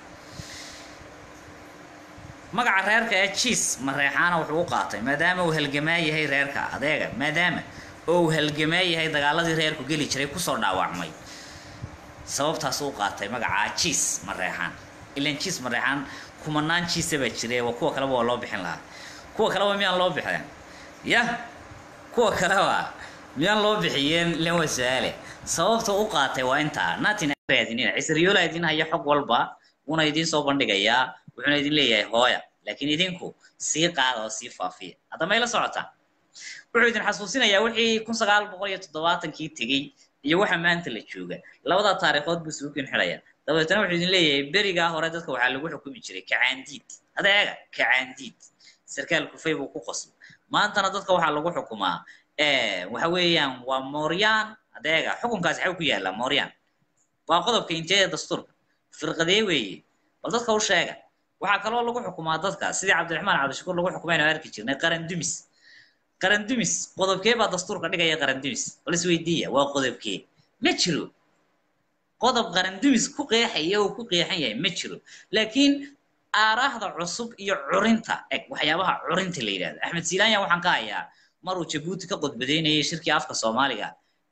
magaca reerka ee jiis mareexaana wuxuu u qaatay maadaama uu halgamaa yahay reerka adeega maadaama oo uu halgamaa yahay dagaaladii reerku geli jiray kusoo dhaawacmay sababtaas u qaatay magacaa jiis mareexaan ilan jiis mareexaan kumanaan jiisa baa jiray waa kuwa kaleba waa loo bixin lahaa kuwa kaleba miyaan loo bixin ya kuwa kaleba miyaan loo bixiyeen ilan waa su-aale sababta u qaatay waa intaa natin raadinina cisriyoola idin haya xog walba wuuna idiin soo bandhigayaa wuxuuna idin leeyahay hooya laakiin idinku sii qaada oo sii faafiya hadda may la socotaa wuxuu idin xasuusinayaa wixii kun sagaal boqol iyo toddobaatankii tegey iyo waxa maanta la jooga labada taariikhood buu isugu xidhaya dabeetana wuxuu idin leeyahay berigaa hore dadka waxaa lagu xukumi jiray kacaandiid adeega kacaandiid sarkaal kufay buu ku qosla maantana dadka waxaa lagu xukumaa waxa weeyaan waa mooryaan adeega xukunkaasi xaw ku yaallaa mooryaan waa qodobka inteeda dastuurka firqadee weeye bal dadka u sheega waxaa kaloo lagu xukumaa dadka sidii cabdiraxmaan cabdishakuur lagu xukumaynu arki jirnay qaran dumis qaran dumis qodobkee baa dastuurka dhigaya qaran dumis bal isweydiiya waa qodobkee ma jiro qodob qaran dumis ku qeexaya oo ku qeexan yahay ma jiro laakiin aaraahda cusub iyo curinta eg waxyaabaha curinta la yidhahdo axmed silaanya waxaan ka hayaa maruu jabuuti ka qodbadeynayay shirkii afka soomaaliga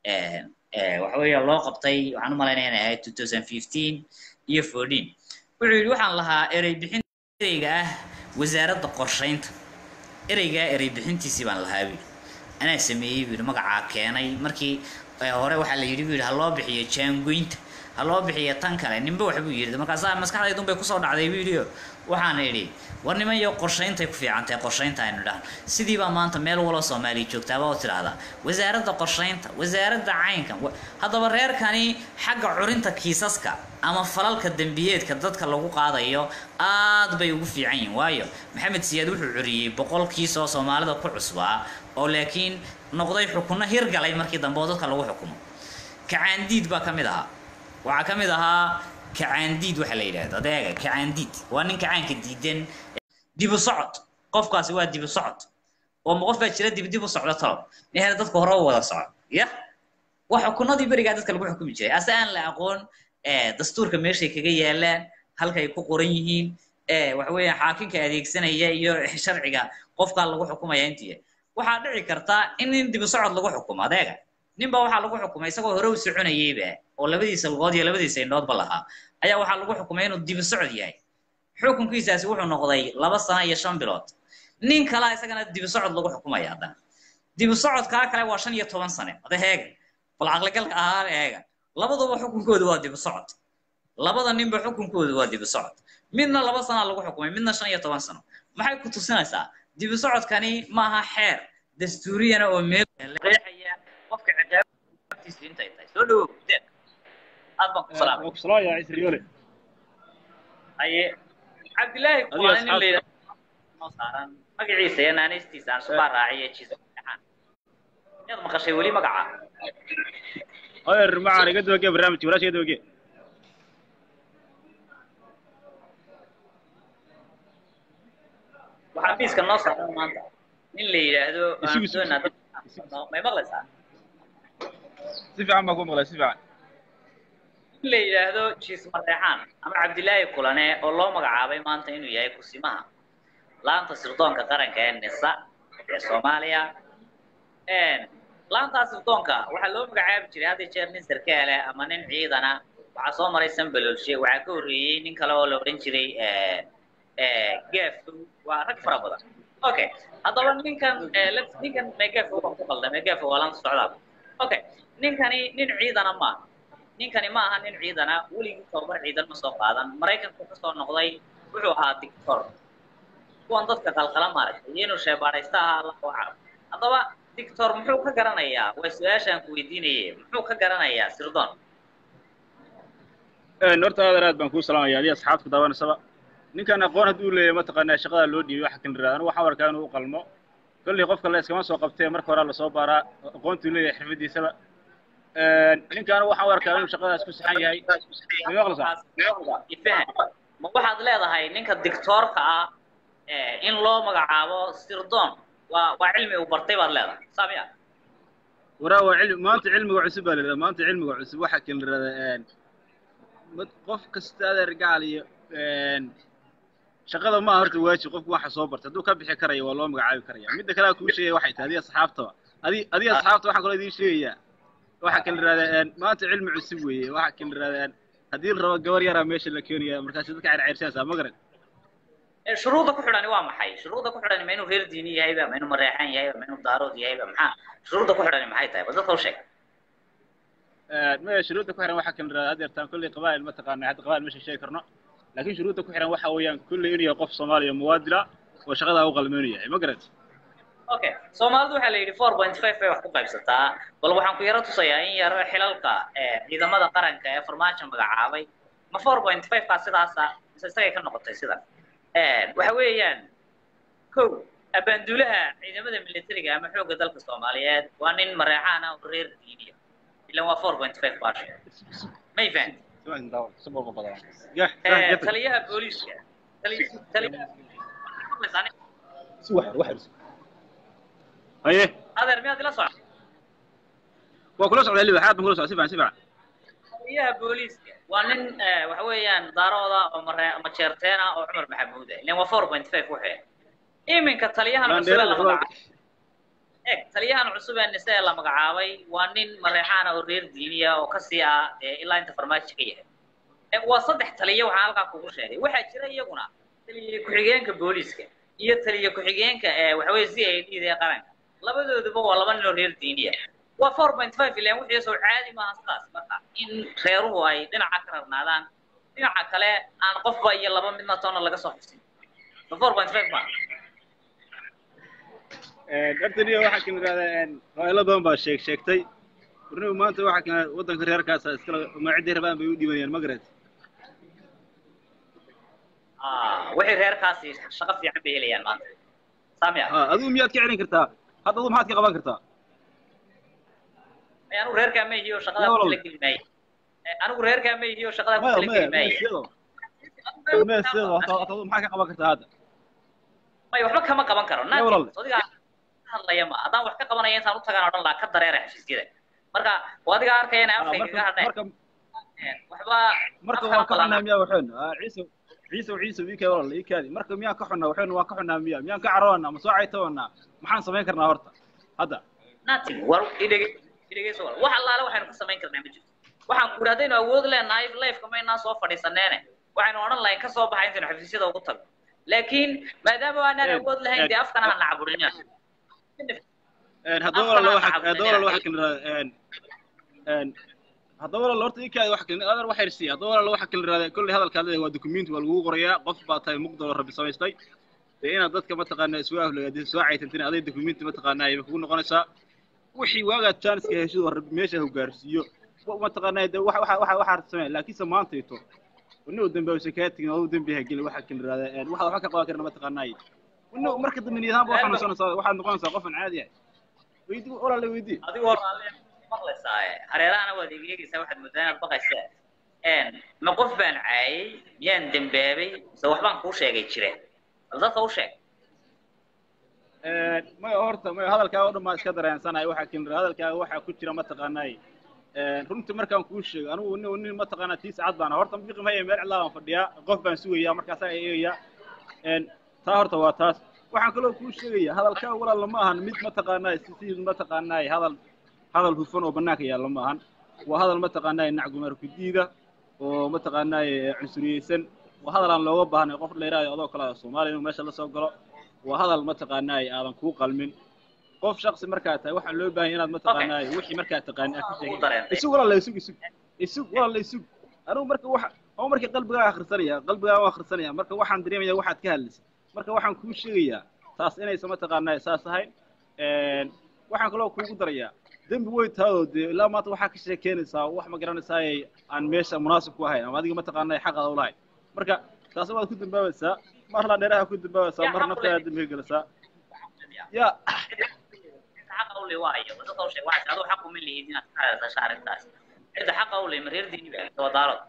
waxa weeye loo qabtay waxaan u malaynaya inay ahayd two thousand fifteen iyo fourteen wuxuu yidhi waxaan lahaa erey bixin ereyga ah wasaaradda qorshaynta ereygaa erey bixintiisii baan lahaa buu yidhi anaa sameeyey buu yidhi magacaa keenay markii hore waxaa la yidhi buu yidhi ha loo bixiyo jaangoynta ha loo bixiyo tan kale ninba wax buu yidhi markaasaa maskaxdaydun bay kusoo dhacday buu yidhi waxaan idhi war niman iyo qorshayntay ku fiicantahay qorshaynta aynu dhahan sidii baa maanta meel waloo soomaaliya joogtaaba oo tidhaahdaa wasaaradda qorshaynta wasaaradda caynkan haddaba reerkani xagga curinta kiisaska ama falalka dembiyeedka dadka lagu qaadayo aad bay ugu fiican yihin waayo maxamed siyaad wuxuu curiyey boqol kiis oo soomaalida ku cusbaa oo laakiin noqday xukunno hirgalay markii dambe oo dadka lagu xukumo kacaandiid baa ka mid ahaa waxaa ka mid ahaa kacaandiid waxa la yidhahdo adeega kacaandiid waa nin kacaanka diidan dibu socod qofkaasi waa dibu socod oo ma qof baa jira dib dib u socdo talo nehna dadka hore u wada soco ya waa xukunadii berigaa dadka lagu xukumi jiray ase aan la aqoon dastuurka meeshay kaga yaalaan halkay ku qoran yihiin waxa weeyaan xaakimka adeegsanaya iyo sharciga qofkaa lagu xukumaya intii waxaa dhici karta in nin dibu socod lagu xukumo adeega ninba waxaa lagu xukumay isagoo hore u soconayeyba oo labadiisa lugood iyo labadiisa indhoodba lahaa ayaa waxaa lagu xukumay inuu dibu socod yahay xukunkiisaasi wuxuu noqday laba sano iyo shan bilood nin kalaa isagana dibu socod lagu xukumaya haddana dibu socodkaa kale waa shan iyo toban sane ada heega bal caqligalka ahaan eega labaduba xukunkoodu waa dibu socod labada ninba xukunkoodu waa dibu socod midna laba sanaa lagu xukumay midna shan iyo toban sano maxay ku tusinaysaa dibu socodkani maaha xeer dastuuriyana oo meel qeexaya qofka ciqaabtiisu intay tahay soo dhawow deeq aad baan ku salaamay waa ku salaamaya ciise riyoole haye cabdilaahi Adiga kuwaan nin asxaabta. la yidhahdo noo saaran magaciisa iyo naanaystiisa aan subaa raaciye jiisa saxaan miyaad maqashay weli magaca adeer macaan iga dabagee barnaamijka walaasha iga dabagee waxaa miiska noo saaran maanta nin la yidhaahdo Isugu, isugu, Antonio Dad- may maqlaysaa si fiican baan ku maqlay si fiican nin la yidhaahdo jiis mareexaan ama cabdilaahi kulane oo loo magacaabay maanta inuu yahay kusimaha laanta sirdoonka qaranka ee nisa ee soomaaliya laantaa sirdoonka waxaa loo magacaabi jiray had iyo jeer nin sarkaale ama nin ciidana waxaa soo maray sanbalolshe waxaa ka horreeyey nin kale oo la odhan jiray gaafo waa rag fara badan okay haddaba ninkan eh, let- ninkan megafo waan ku qalda megafo waa laanta socdaal okay ninkani nin ciidana maaha ninkani ma aha nin ciidana weligii tababar ciidan ma soo qaadan maraykanku ka soo noqday wuxuu ahaa dictor kuwan dadka qalqala maaragtay iyo inuu sheebaadhaysta ahaa allah u carab haddaba dictor muxuu ka garanayaa waa su-aashaan ku weydiinaye muxuu ka garanayaa sirdoon horta adeer aad baan kuu salaamaya adiga asxaabta ku daawanaysaba ninkan aqoon hadduu leeyahay mataqaanaa shaqada loo dhiibay waxa kan anigu waxaan arkaa inuu u qalmo kolley qofka la iskama soo qabtee marka hore lasoo baaraa aqoontuu leeyahay xirfadiisaba ninkan waxaan u arkaa inuu shaqadaas ku saxan yahay ma maqlaysaa ifahan ma waxaad leedahay ninka dictoorka ah eh, in loo magacaabo sirdoon waa waa cilmi uu bartay baad leedahay saamiya waraa waa cilmi maanta cilmiga cusub baa la yidhahdaa maanta cilmiga cusub waxaa kan la yidhahdaa mad- qof kasta adeer gacal iyo shaqada ma aha horta waajib qofku waxa soo bartay hadduu ka bixi karayo waa loo magacaabi karaya midda kale aan kuu sheegaya waxay tahay adiga asxaabtaba adi adiga asxaabta waxaan kaloo idiin sheegayaa waxaa kan la yidhahdaa maanta cilmi cusub weeye waxaa kan la yidhahdaa haddii la rabo gabar yaraa meesha la keenaya markaasi dadka cerceyrsanaysaa ma garan Eh, shuruudda ku xidhani waa maxay shuruudda ku xidhani ma inuu reer diini yahayba ma inuu mareexan yahayba ma inuu daarood yahayba maxaa shuruudda ku xidhani maxay tahay bal dadka u sheeg maya shuruudda ku xiran waxaa kan la yidhahdaa adeertaan kolley qabaa'il ma taqaana hadda qabaa'il meesha sheegi karno laakiin shuruudda ku xiran waxa weeyaan kolley inuu yahay qof soomaaliya muwaadila oo shaqadaa u qalmeynu yahay ma garat okay soomaalidu waxaa la yidhi four point five bay wax ku qaybsataa bal waxaan ku yaro tusayaa in yaro xilalka eh, ciidamada qaranka ee farmaajo magacaabay ma four point five kaa sidaasa mise isagay ka noqotay sidan waxa weeyaan kow abaanduulaha ciidamada militariga ama xoogga dalka soomaaliyeed waa nin mareexaan ah oo reer diiniya ilan waa four point five baasha may fahanti Eh, taliyaha booliiska tali- taliyaha haye adeer miyaad ila socda waa kula socdaa liba xaad baan kula socdaa si fiican si fiican taliyaha booliiska waa nin eh, waxa weeyaan daarooda oo mare majeerteena oo cumar maxamuud ah ilan waa four point five wuxuu iminka taliyahan cusub ee la magacaabay eg taliyahan cusub ee nise ee la magacaabay waa nin mareexaana oo reer diiniya oo kasii ah eh, ilaa inta farmaajo ka yahay Eh, waa saddex taliya waxaan halkaa kugu sheegay waxaa jira iyaguna taliya ku-xigeenka booliiska iyo taliya ku-xigeenka ee waxa weye c i d da ee qaranka labadooduba waa laba nin oo reer diiniya waa four point five ilan wixii soo caadi maaha sidaas marka in reeruhu ay dhinaca ka rarnaadaan dhinaca kale aan qofba iyo laba midna toona laga soo xusin so four point five maaha horta niyo waxaa kan yidhahdaa qabaa'ilo badan baa sheeg sheegtay warnigu maanta waxaa kan waddanka reerkaasa iskala magaacidii rabaan bay u dhibanayaan ma garat Ah, wixii reerkaasi shaqo fiican bay helayaan maanta saamiya ha adigu miyaad ka celin kartaa hadda adigu maxaad ka qaban kartaa Ay, anigu reerkaa ma ihiyo shaqada Ya ku walaal. tala geli maayo Eh, anigu reerkaa ma ihiyo shaqada ku maya tala maya geli maya maayo sido maya sido hadda hadda adigu maxaad ka qaban kartaa hadda may waxba kama qaban karo Ya walaal. adiga hadlaya ma haddaan wax ka qabanaya intaan u tagaan odhan lahaa ka dareera heshiisyada marka waa adiga arkaya inay Ah, afkayga marka ka hadheen marka Eh, waxba marka afkana waan ka badan. xunnaa miyaa waxeen Ah, ciise ciise ciise wiilkay walaal ii kaadi marka miyaan ka xunnaa waxeen waan ka xunnaa miya miyaan ka caroonaa ma soo caytabanaa maxaan samayn karnaa horta hadda nothing war idhege idhegeyso wal wax allaale waxaynu ka samayn karnaa ma jirto waxaan ku idhi haddaynu awood leenahay lifeka maynaan soo fadhiisaneene waxaynu odhan lahayn ka soo baxa intaynu xafiisyada ugu tagno laakiin maadaama aanaan Eh, awood lahayn eh, dee afkana ha nacaburina haddaba Afkana walaal ha waxa haddaba walaal waxa caburinina. kala yidhahdaa haddaba walaal horta ii kaadi waxa kala adar waxa irsiya haddaba walaal waxa kala yidhahdaa kolley hadalkaad leedahay waa dukumenti waa lagugu qorayaa qof baa tahay muqdalo rabbi samaystay dee inaad dadka mataqaanaa isku aflagaadin soo caytantin aday dokumenti mataqaanaa ayba kugu noqonaysaa wixii waagaad jaaniska heshid war meesha hogaarsiiyo mataqaanaa de waxa waxa waxa waxaad samee laakiinse maantayto nin dambe uusan kaa tegin oo dembi ha gelin waxa kan yidhahdaa waxa waxba ka qaban karna mataqaanaa nin marka dambe niyadaanba waxaa noqonaysaa waxaad noqonaysaa qofan caadi ah weydi walaala weydii adigoo raalli maqlaysaa hareerahana waad egeegaysaa waxaad moodaa inaad baqaysaa ma qof baan caayay miyaan dembaabay mise waxbaan kuu sheegay jireen bal dadka u sheeg maya horta maya hadalkaaga o dhan baan iska dareensanahay waxaa kan yidhahdaa hadalkaaga waxaa ku jira mataqaanaa runtii markaan kuu sheego anigu nin nin mataqaanaa tii saacad baan horta biqi maya meel cidlaa baan fadhiyaa qof baan sugayaa markaasaa eegayaa taa horta waa taas waxaan kaloo kuu sheegaya hadalkaa walaal ma ahan mid mataqaanaa si mataqaanaa hadal hadal hufan oo banaanka yaalla ma ahan waa hadal mataqaanaa nacgumar ku diida oo mataqaanaa cunsuriyeysan waa hadal aan looga baahnay qof dheeraaya adoo kale soomaaliya inuu meesha la soo galo waa hadal mataqaanaa aadan kuu qalmin qof shaksi markaa tahay waxaa loo baahanya inaad mataqaanaa wixii markaa taqaani aad ka sheegay isug walaal isug isug isug walaal isug anigu marka waxa oo markii qalbigaa akhrisanaya qalbigaa u akhrisanaya marka waxaan dareemaya waxaad ka hadlaysay marka waxaan kuu sheegayaa taas inaysan mataqaanaa saas ahayn waxaan kaloo kuugu darayaa dembi way taadoo dee ilaa maanta waxaa ka sheekeynaysaa wax ma garanaysaa aan meesha munaasib ku ahayn ama adiga mataqaanaa xaqaada u lahayn marka taasi waad ku dambaabaysaa mar la dheeraha ku dambaabaysaa mar naftaada dembiga gelisaa ya xaqa u le waayo dadka u sheeg waxaas aduu xaq uma lihid inaad ka hadasasha arrintaas cidda xaqa u le ma reer diini baa waa daarood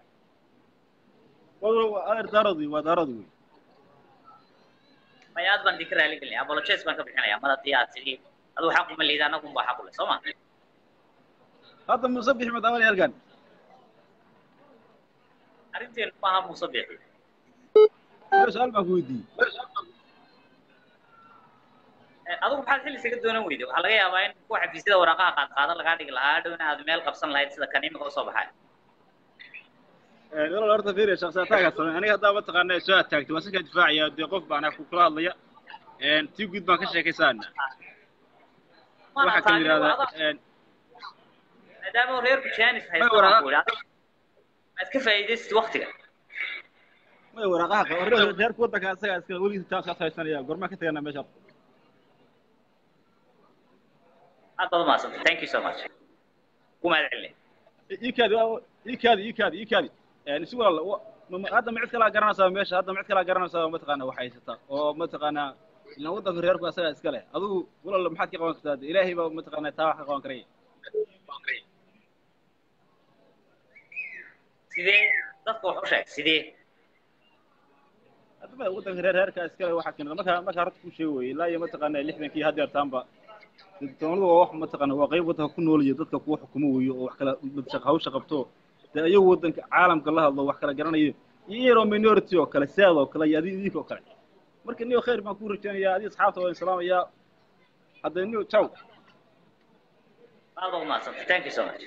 adeer daarood waa daarood wey maya aad baan idinka raali gelinaya apologies baan ka bixinaya mar haddii aad tidhi aduu xaq uma lihid anagun baa xaq u le soo ma hadda muuse bixi madaawali halkan arrinteenu maaha muuse bixi su-aal baan ku weydiiyey adigu maxaad xilli isaga doonan weyday waxaa laga yaabaa in kuwa xafiisyada waraaqaha qaadqaadan lagaa dhigi lahaa dhowna aad meel qabsan lahayd sida kan imika usoo baxay walaal horta fiiriya shaksiyataagaa samey aniga haddaa mataqaanaa soo ataagtay waa sakaa difaacaya dee qof baan ku kula hadlaya tii guud baan ka sheekaysaana waxaa kan yidhahdaa maadaama reerku jaanis May waraaq- haysto maad ka faa'iidaysid waktiga may waraaqaha qa- reer- reerka waddanka asagaa iska weligiisa taas kaas haysanaya gormaa ka taganaa meesha aad baad umahadsantay thank you so much ku mahad celinay iikaadi iikaadi iikaadi iikaadi isi walaal wa- ma- ma- hadda ma cid kalaa garanaysaa meesha hadda ma cid kalaa garanaysaa mataqaanaa wax haysata oo mataqaanaa ilaan waddanka reerku asagaa iska leh adigu walaal maxaad ka qaban kartaa ilaahay baa mataqaanaa taa wax ka qaban karaya sidee dadka wax u sheeg sidee hadaba waddanka reer reerkaa iska leh waxaa keena markaa markaa horta ku sheegi weye ilaa iyo mataqaanaa lixdankii haddeer taanba doonadu waa wax mataqaanaa waa qayb waddanka ku nool iyo dadka kuwa xukumo weeyo oo wax kala shaqa hawsha qabto dee iyagu waddanka caalamka la hadlo wax kala garanayo iyo yaroo minority oo kale saad oo kale iyo adi idinka oo kale marka niyo khayr baan ku rajaynayaa adi asxaabta waan salaamayaa hadda niyo ciao aad baad umahadsantay thank you so much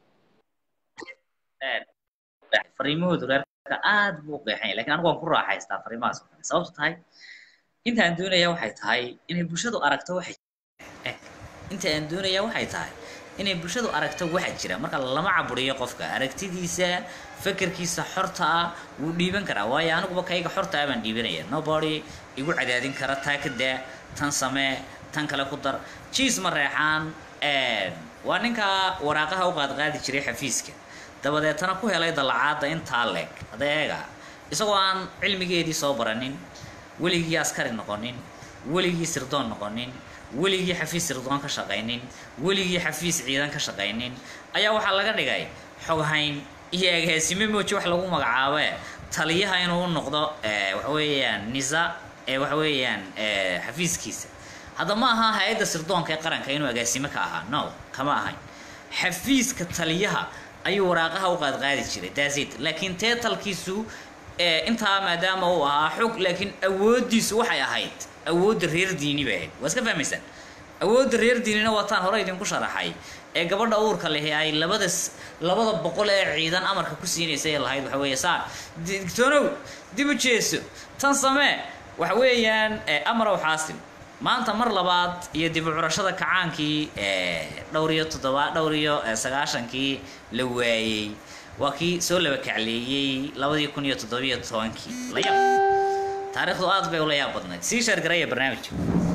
fariimahoodu reerka aad buu u qeexan yahay lakin anigu waan ku raaxaystaa fariimahaas oo kale sababto tahay intaan doonaya waxay tahay inay bulshadu aragto waxay eh, inta aan doonaya waxay tahay inay bulshadu aragto waxa jira marka lama caburiyo qofka aragtidiisa fekerkiisa xorta ah wuu dhiiban karaa waayo aniguba kayga xorta ah baan dhiibanaya nobody igu cadaadin kara taa ka daa tan samee tan kale ku dar jiis ma reexaan waa ninka waraaqaha u qaadqaadi jiray xafiiska dabadeetana ku helay dallacaadda intaa leeg adeega isagoo aan cilmigeedii soo baranin weligii askari noqonin weligii sirdoon noqonin weligii xafiis sirdoon ka shaqaynin weligii xafiis ciidan ka shaqaynin ayaa waxaa laga dhigay xoghayn iyo agaasime mooji wax lagu magacaabe taliyaha inuu u noqdo eh, waxa weeyaan nisa ee waxa weeyaan eh, xafiiskiisa hadda ma aha hay-adda sirdoonka ee qaranka inuu agaasime ka ahaa no kama ahayn xafiiska taliyaha ayuu waraaqaha u qaadqaadi jiray dasit laakiin teetalkiisu eh, intaa maadaama uu ahaa xog laakiin awooddiisu waxay ahayd awoodda reer diini bay ahayd waa iska fahmaysaan awoodda reer diinina wataan hore idinku sharaxay ee gabadha uurka lehi ay labada s- labada boqol ee ciidan amarka ku siinaysa ee lahayd waxa weeye saar digtoonow dib u jeeso tan samee waxa weeyaan eh, amarow xaasil maanta mar labaad iyo dib u curashada kacaankii eh, dhowr iyo toddoba dhowr iyo eh, sagaashankii la waayey waa kii soo laba kacleeyey labadii kun iyo toddobiyo tobankii la yab taariikhdu aad bay ula yaab badnayd sii sheergaraya barnaamijka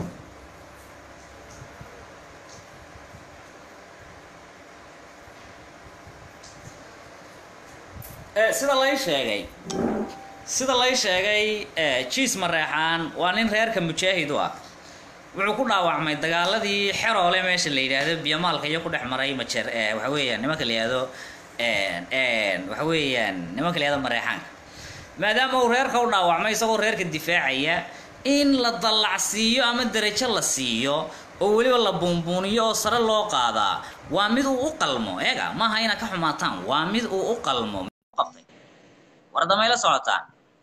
Eh, sida lay sheegay sida lay sheegay eh, jiis mareexaan waa nin reerka mujaahid u ah wuxuu ku dhaawacmay dagaaladii xeroole meesha la yidhaahdo biyamaalka iyo ku dhex maray majeer eh, waxa weeyaan nimanka la yidhaahdo waxa weeyaan nimanka la yidhahdo mareexaanka maadaama uu reerka u dhaawacmay isagoo reerka difaacaya in la dallacsiiyo ama derajo la siiyo oo weliba la buunbuuniyo oo sare loo qaadaa waa mid uu u qalmo eega maaha inaad ka xumaataan waa mid uu u qalmo qabtay war damay la socotaan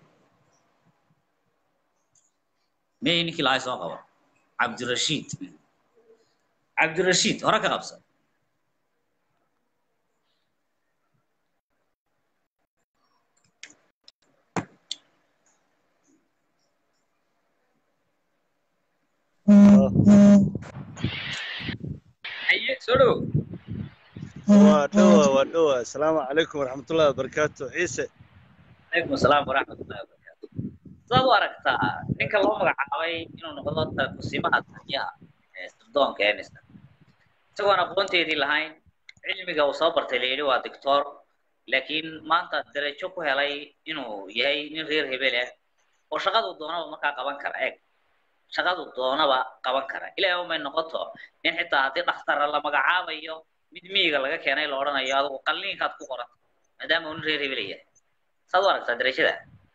miyay ninkii lahay soo qabo cabdirashiid cabdirashiid hore ka qabsa haye soo dhow waa dhowa waa dhowa asalaamu calaykum waraxmatullahi wabarakaatu ciise calaykum asalaam waraxmatullahi wabarakaatu sidaad u aragtaa ninka loo magacaabay inuu noqdo kusimaha taliyaha ee sirdoonka enista isagoon aqoonteedii lahayn cilmiga uu soo bartay la yidhi waa doctor laakiin maanta darajo ku helay inuu yahay nin reer hebel ah oo shaqadu doonaba markaa qaban kara eeg shaqadu doonaba qaban kara ilaahay umay noqoto in xitaa haddii dhakhtara la magacaabayo mid miyiga laga keenay la odhanayo adigu qalliinkaad ku qoranta maadaama uu nin reer hebel yahay saad u aragtaa darajada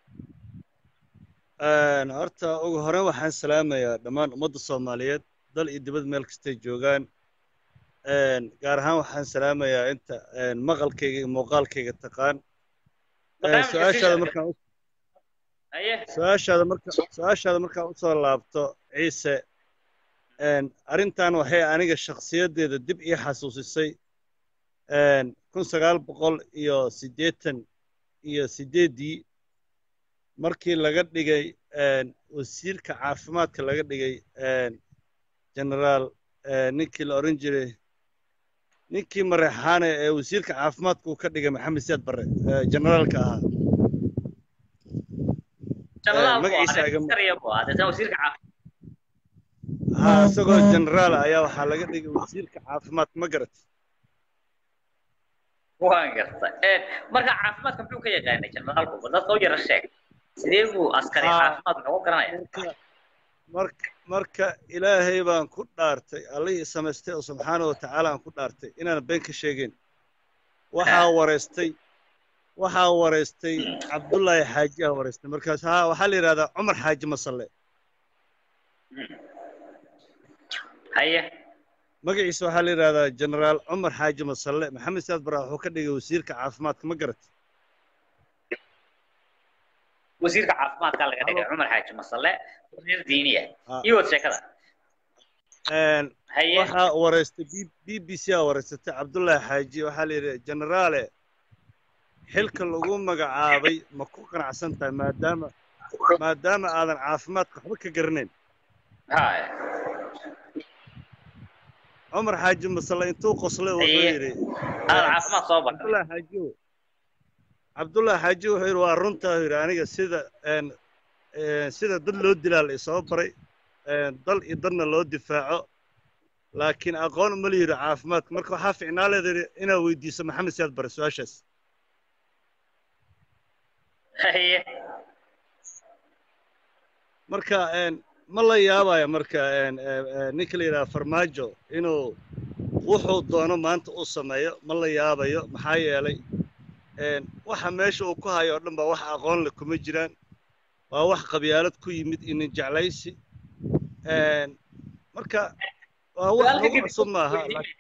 horta ugu hore waxaan salaamayaa dhammaan ummadda soomaaliyeed dal iyo dibad meel kastay joogaan gaar ahaan waxaan salaamayaa inta maqalkayga iyo muuqaalkayga taqaan su-aashaada markaan haye su-aashaada marka su-aashaada markaan usoo laabto ciise arrintan waxay aniga shakhsiyaddeeda dib ii xasuusisay kun sagaal boqol iyo siddeetan iyo siddeeddii markii laga dhigay wasiirka caafimaadka laga dhigay generaal ninkii la odhan jiray ninkii mareexaane ee wasiirka caafimaadka uu ka dhigay maxamed siyaad barre generaalka ahaa ha isagoo generaal ayaa waxaa laga dhigay wasiirka caafimaadka ma garat waan garta marka caafimaadka muxuu ka yaqaanay generaalku bal dadka u yara sheeg sidee buu askari caafimaad muxuu garanaya marka marka ilaahay baan ku dhaartay allihii samaystay oo subxaana wa tacaala aan ku dhaartay inaan been ka sheegin waxaa wareystay waxaa wareystay cabdullaahi xaaji aa wareystay markaas ha waxaa la yidhahdaa cumar xaaji masalle haye magaciisa waxaa la yidhahdaa generaal cumar xaaji masalle maxamed siyaad bara wuxuu ka dhigay wasiirka caafimaadka ma garat wasiirka caafimaadka laga dhigay cumar xaaji masalle wasiir diiniya iyo wad sheekada haye waxaa wareystay b b c aa wareysatay cabdullaahi xaaji waxaa la yidhi generaale xilka lagu magacaabay ma ku qanacsan tahay maadaama maadaama aadan caafimaadka waxba ka garanayn haya cumar xaaji masalle intuu qoslay wuxuu yidhi aad caafimaad soo bartay cabdullaahi xaaji cabdullaahi xaaji wuxuu yidhi waa runtaa yidhi aniga sida sida dad loo dilaa la isoo baray dal iyo dadna loo difaaco laakiin aqoon uma la yidhi caafimaadka marka waxaa ficnaa leeda inaad weydiiso maxamed siyaad bare su-aashaas haye marka ma la yaabaya marka ninka la yidhaha farmaajo inuu wuxuu doono maanta uu sameeyo ma la yaabayo maxaa yeelay waxa meesha uu ku hayo o dhan baa wax aqoon le kuma jiraan waa wax qabyaalad ku yimid inin jeclaysi marka waa wax lagu cusub maaha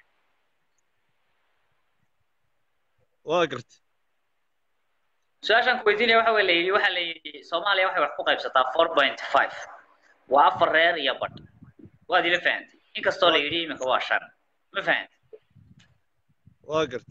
waa garta su-aashaan ku weydiinaya waxa la yidhi waxa la yidhi soomaaliya waxay wax ku qaybsataa four point five waa afar reer iyo badh waad ila fahantay inkastoo la yidhi iminka waa shan ma fahantay waa garta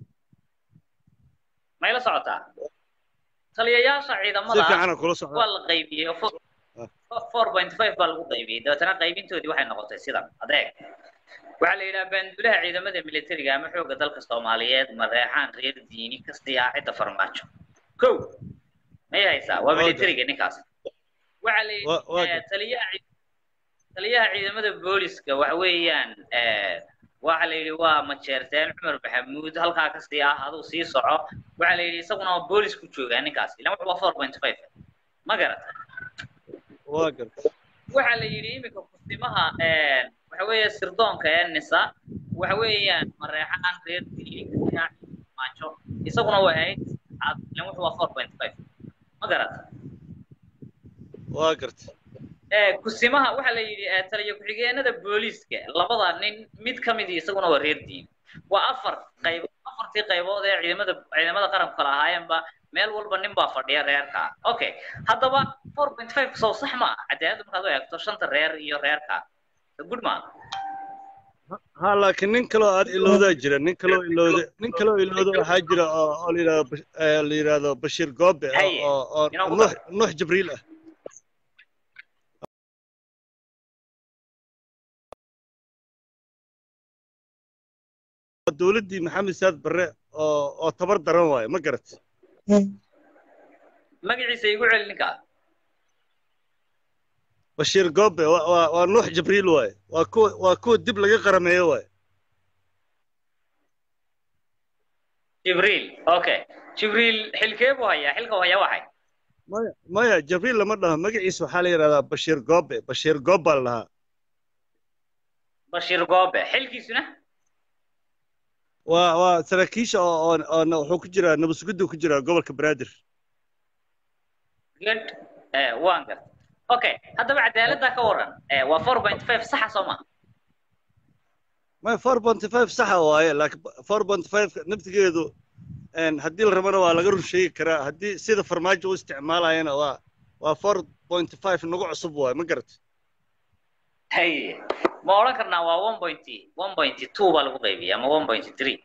ma ila socotaa taliyayaasha si ciidamada fiicana kula socda waa la qaybiyey four point five baa lagu qaybiyey dabeetana qaybintoodii waxay noqotay sidan adeeg waxaa la yidhaha baanduulaha ciidamada militariga ama xoogga dalka soomaaliyeed mareexaan reer diini kastii ah cidda farmaajo kow may haysaa waa militariga ninkaas waxaa la yidhi Wa- waa eh, gartay. taliyaha ci- taliyaha ciidamada booliska waxa weeyaan eh, waxa la yidhi waa majeerteen cumar maxamuud halkaa kasii ah aduu sii soco waxaa la yidhi isaguna waa boolis ku joogaa ninkaas ilan wuxuu waa four point five ma garata waa gartay waxaa la yidhi iminka kusimaha waxa weeye sirdoonka ee nisa waxa weeyaan mareexaan reer diinka maajo isaguna waa ahayd saddexaad ilan wuxuu waa four point five ma garata waa gartay Eh, kusimaha waxaa la yidhi eh, taliya ku-xigeenada booliiska labada nin mid ka mid isaguna waa reer diin waa afar qaybood afartii qaybood ee ciidamada ciidamada qaranku kala ahaayeenba meel walba nin baa fadhiya reerka okay haddaba four point five sow sax ma ah cadaaladda markaad u eegto shanta reer iyo reerka good ma ha laakiin nin kaloo aad ilowdaa jira nin kaloo ilowda nin kaloo ilowda waxaa jira oo oo la yidhahdo Bash- eh, la yidhahdo bashiir goobe oo- Haye, oo oo inoo ku nuux nuux jibriil ah Waa dowladdii maxamed saad barre oo oo tabar daran waaye ma garat magaciisa igu celi ninka bashiir goobe waa waa waa nuux jibriil waaye waa kuwa waa kuwa dib laga qarameeyo waaye jibriil okay jibriil xilkee buu hayaa xilka uu hayaa waxay maya maya jibriil lama dhaho magaciisa waxaa la yidhahdaa bashiir goobe bashiir goob baa la dhahaa bashiir goobe xilkiisuna waa waa saraakiisha oo oo oo na- wuxuu ku jiraa nabadsugidu ku jiraa gobolka banaadir good eh waan garta okay haddaba cadaaladda ka waran eh waa four point five saxa soo ma maya four ponty five saxa waaye laakiin four ponty five naftigeedu een, haddii la rabana waa laga run sheegi karaa haddii sida farmaajo u isticmaalayana waa waa four ponty five nagu cusub waaye ma garat haye ma odhan karnaa waa one point one point two baa lagu qaybiya ama one point three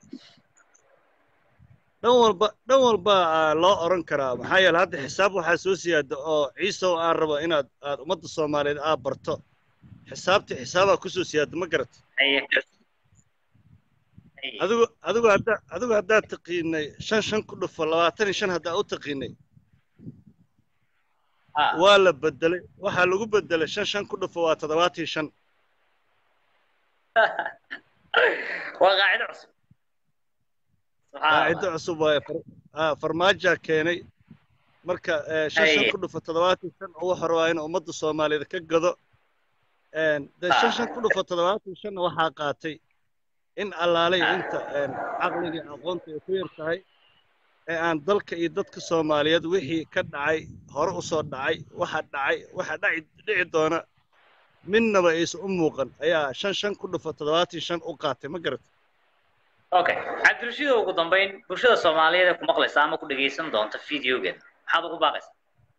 dhan walba dhan walba aa loo oran karaa maxaa yeele hadda xisaab waxaa soo siyaada oo ciisow aan rabo inaad aad ummadda soomaaliyeed aad barto xisaabtii xisaabaa kusoo siyaada ma garat haye haye adigu adigu hadda adigu haddaad taqiinay shan shan ku dhufo labaatan iyo shan haddaa u taqiinay ah waa la bedelay waxaa lagu bedelay shan shan ku dhufo waa toddobaatan iyo shan waa qaacido cusub subxaan qaacido allah cusub waaye far- ah, farmaajaa keenay marka eh, shan shan Haye. ku dhufo toddobaatan iyo shan ugu hore waa in ummadda soomaaliyeed ka gado Een, dee shan shan ku dhufo toddobaatan iyo shanna waxaa qaatay in allaalay inta een, caqliga iyo aqoonta ay ku yar tahay ee aan dalka iyo dadka soomaaliyeed wixii ka dhacay hore u soo dhacay waxa dhacay waxa dhaci dhici doona midnaba aysan u muuqan ayaa shan shan ku dhufo toddobaatan iyo shan u qaatay ma garat okay cabdirashiid ugu dambayn bulshada soomaaliyeed ee ku maqlaysa ama ku dhegaysan doonta videogeeda maxaad ugu baaqaysaa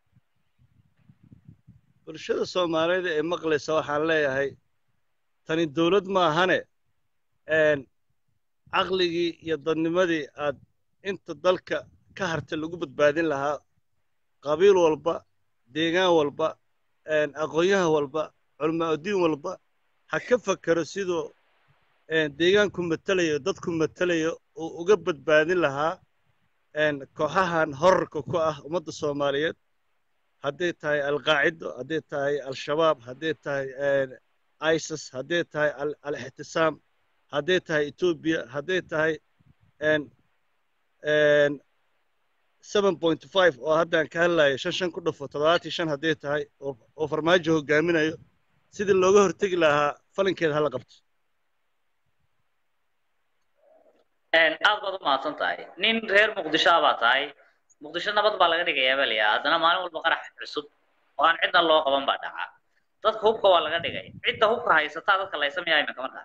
bulshada soomaaliyeed ee maqlaysa waxaan leeyahay tani dowlad maahane een, caqligii iyo dadnimadii aad inta dalka ka harta lagu badbaadin lahaa qabiil walba deegaan walba een, aqoonyahan walba culmaadiin walba ha ka fakero siduu een, deegaanku matelayo dadku matelayo uu uga badbaadin lahaa een, kooxahan horarka ku ah ummadda soomaaliyeed hadday tahay alqaacido hadday tahay al-shabaab hadday tahay een, isis hadday tahay al- al-ixtisaam hadday tahay etoobiya hadday tahay een, een, 7.5 oo haddaan ka hadlayo shan shan ku dhufo toddobaatan iyo shan hadday tahay oo oo farmaajo hogaaminayo sidii looga hortegi lahaa falinkeeda hala qabto Een, aad baad u mahadsan tahay nin reer muqdisho ah baa tahay muqdisho nabad baa laga dhigayaa baa layaa haddana maalin walba qarax cusub oo aan cidna loo qaban baa dhaca dadka hubka waa laga dhigay cidda hubka haysataa dadka laysamaya iminka markaa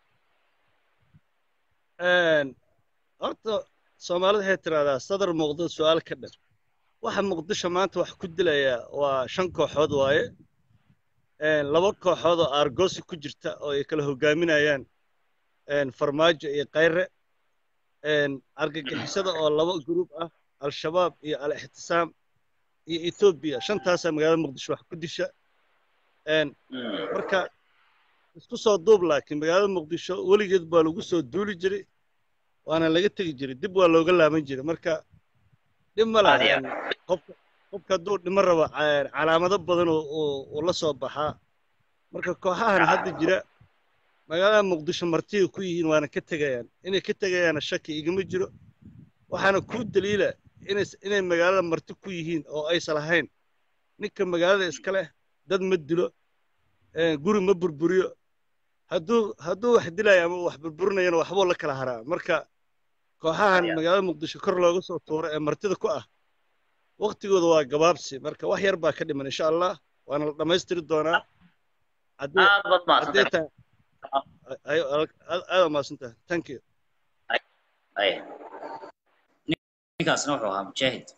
Een, horta soomaalida waxay tiraahdaa sadar muuqdo su-aal ka dhan waxa muqdisho maanta wax ku dilaya waa shan kooxood waaye Een, laba kooxood oo aargoosi ku jirta oo ay kala hogaaminayaan een, farmaajo iyo kayre een, argagixisada oo laba gruub ah al-shabaab iyo al-ixtisaam iyo etoobiya shantaasaa magaalada muqdisho wax ku disha Een, marka isku soo duub laakiin magaalada muqdisho weligeed baa lagu soo duuli jiray waana laga tegi jiray dib waa looga laaban jiray marka dhib ma Aad iyo laha qofka qofka hadduu dhimo rabo ca- calaamado badan oo oo- oo la soo baxaa marka kooxahan hadda jira magaalada muqdisho martiga ku yihiin waana ka tegayaan inay ka tegayaana shaki igama jiro waxaana kuu daliila inay inay magaalada marti ku yihiin oo aysan lahayn ninka magaalada iska leh dad ma dilo eh, guri ma burburiyo hadduu hadduu wax dilayo ama uu wax burburinayana waxbuu la kala haraa marka kooxahan Haya. magaalada muqdisho kor looga soo tuuro ee martida ku ah waqtigooda waa gabaabsi marka wax yar baa ka dhiman insha allah waana la dhammaystiri doonaa haddii aad baad haddii mahadsantahay tahay ay- ay- aad aad mahadsantahay thank you Ay. ninkaasna wuxuu ahaa mujaahid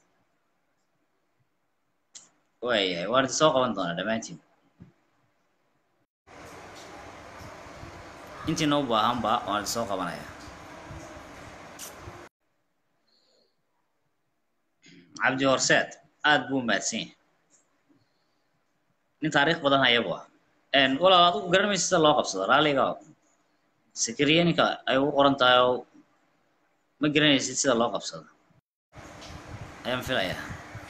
waayahay waan idin soo qaban doonaa dhammaantiin intiina u baahanba waan idin soo qabanayaa cabdi horseed aad buu mahadsan yahay nin taariikh badan ayabu ah Een, walaal adigu garanmaysa sida loo qabsado raalliga sikiriye ninka ay ugu qoran tahay oo ma garanaysid sida loo qabsado ayaan filayaa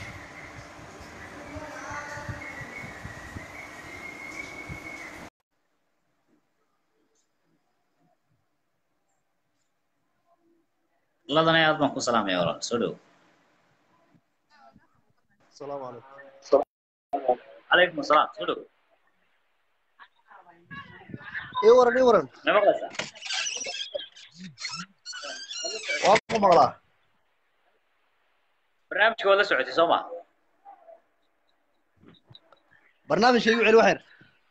ladana aad baan ku salaamaya walaal soo dhow السلام عليكم calaykum asalaam soo dhow اي ورن اي ورن ma maqlaysaa واقف مقلا barnaamijka waad la socotay soo ma برنامج شيء علي وحير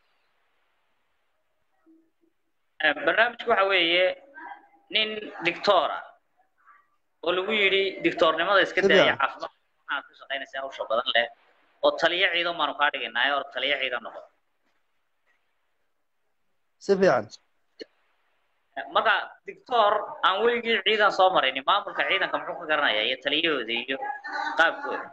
barnaamijku waxa weeye nin dictora oo lagu yidhi dictornimada iska Sida? daaya caafimaad waxaad ku shaqaynaysaa hawsha badan leh oo taliyo ciidan baanu kaa dhigaynaa oo taliyo ciidan noqo سفيعا marka dictor aan weligii ciidan soo maraynin maamulka ciidanka muxuu ka garanayaa iyo taliyahooda iyo qaabkooda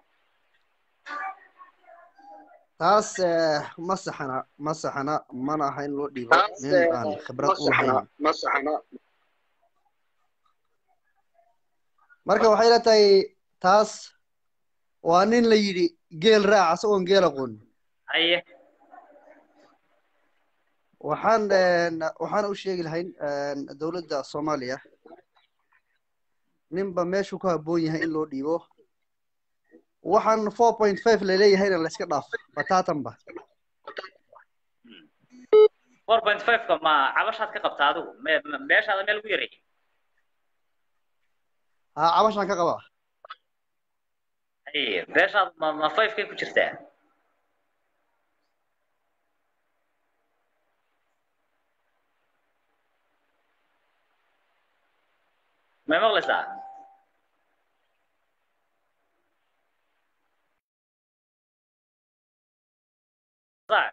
taas eh, ma saxana ma saxana mana aha in loo dhiibo nin aan khibrad u lahayn marka waxay ila tahay taas waa nin la yidhi geel raac asagoon geel aqoon haye waxaan een, waxaan u sheegi lahayn een, dowladda soomaaliya ninba meeshuu ku habboon yahay in loo dhiibo waxaan four point five laleeyahayna layska dhaaf bataatanba four point five-ka ma cabashaad ka qabta adigu me- me- meeshaada meel ugu yaray haa cabashaan ka qabaa haye meeshaad ma ma five-kay ku jirtaa may maqlaysaa Sac.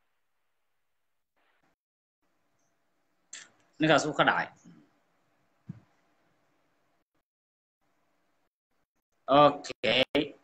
ninkaas wuu ka dhacay okay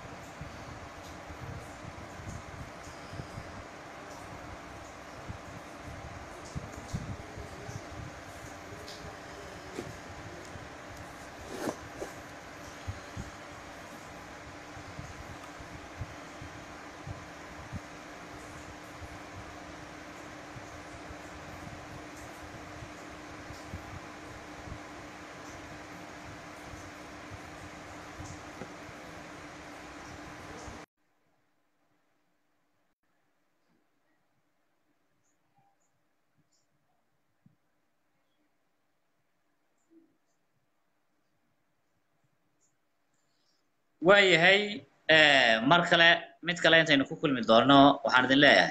waayahay eh, mar kale mid kale intaynu ku kulmi doonno waxaan idin leeyahay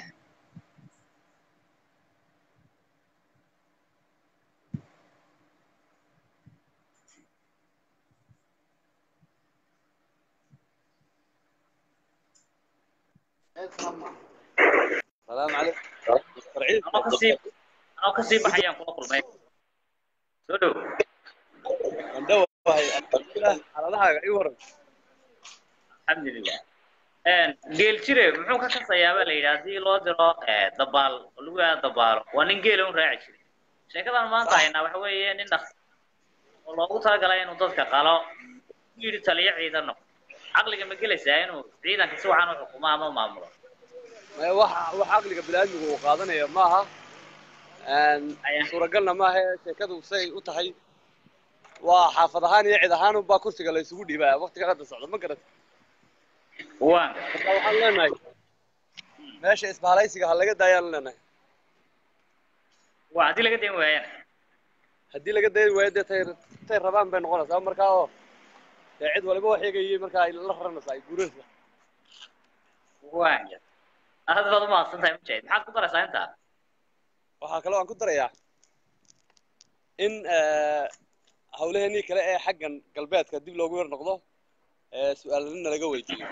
السلام عليكم anoo kasii anoo kasii baxayaan kula kulmay soo dhow xaaladahaaga ii waran alxamdulilah geel jire muxuu ka kasayaa baa la yidhi haddii loo diro eh, dabaal oo lagu yaado dabaalo waa nin geela un raaci jiray sheekadan maanta haynaa waxa weeye nin dhaq oo loogu talagalay inuu dadka qalo u yidhi taliyo ciidan noqo caqliga ma gelaysaa inuu ciidanka si wacan u xukumo ama u maamulo maya wax wax caqliga biniaadmigu uu qaadanaya maaha Aya. suuragalna maaha sheekadu say u tahay waa xaafad ahaan iyo cid ahaan unbaa kursiga la isugu dhiibaya waqtiga hadda socda ma garata waan marka waxaan leenahay meesha isbahalaysiga ha laga daayaan leenahay waa haddii laga dayn waayana haddii laga dayi waayo dee tay tay rabaan bay noqonaysaa markaa oo dee cid waliba wax eegayay markaa ay la raranaysaa ay guuranaysaa waan aad baad umahadsan tahay mujaahid maxaad ku daraysaa intaa waxaa kaloo aan ku darayaa in hawlaheenii kale ee xaggan galbeedka dib loogu yar noqdo ee su-aalanina laga weydiiyo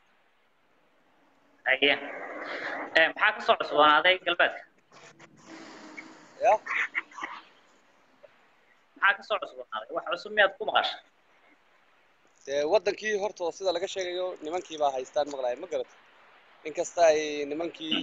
haye Eh, maxaa ka soo cusboonaaday galbeedka ya maxaa ka soo cusboonaaday wax cusub miyaad ku maqashay dee waddankii horta sida laga sheegayo nimankii baa haystaan maqlaaya ma garata inkasta ay nimankii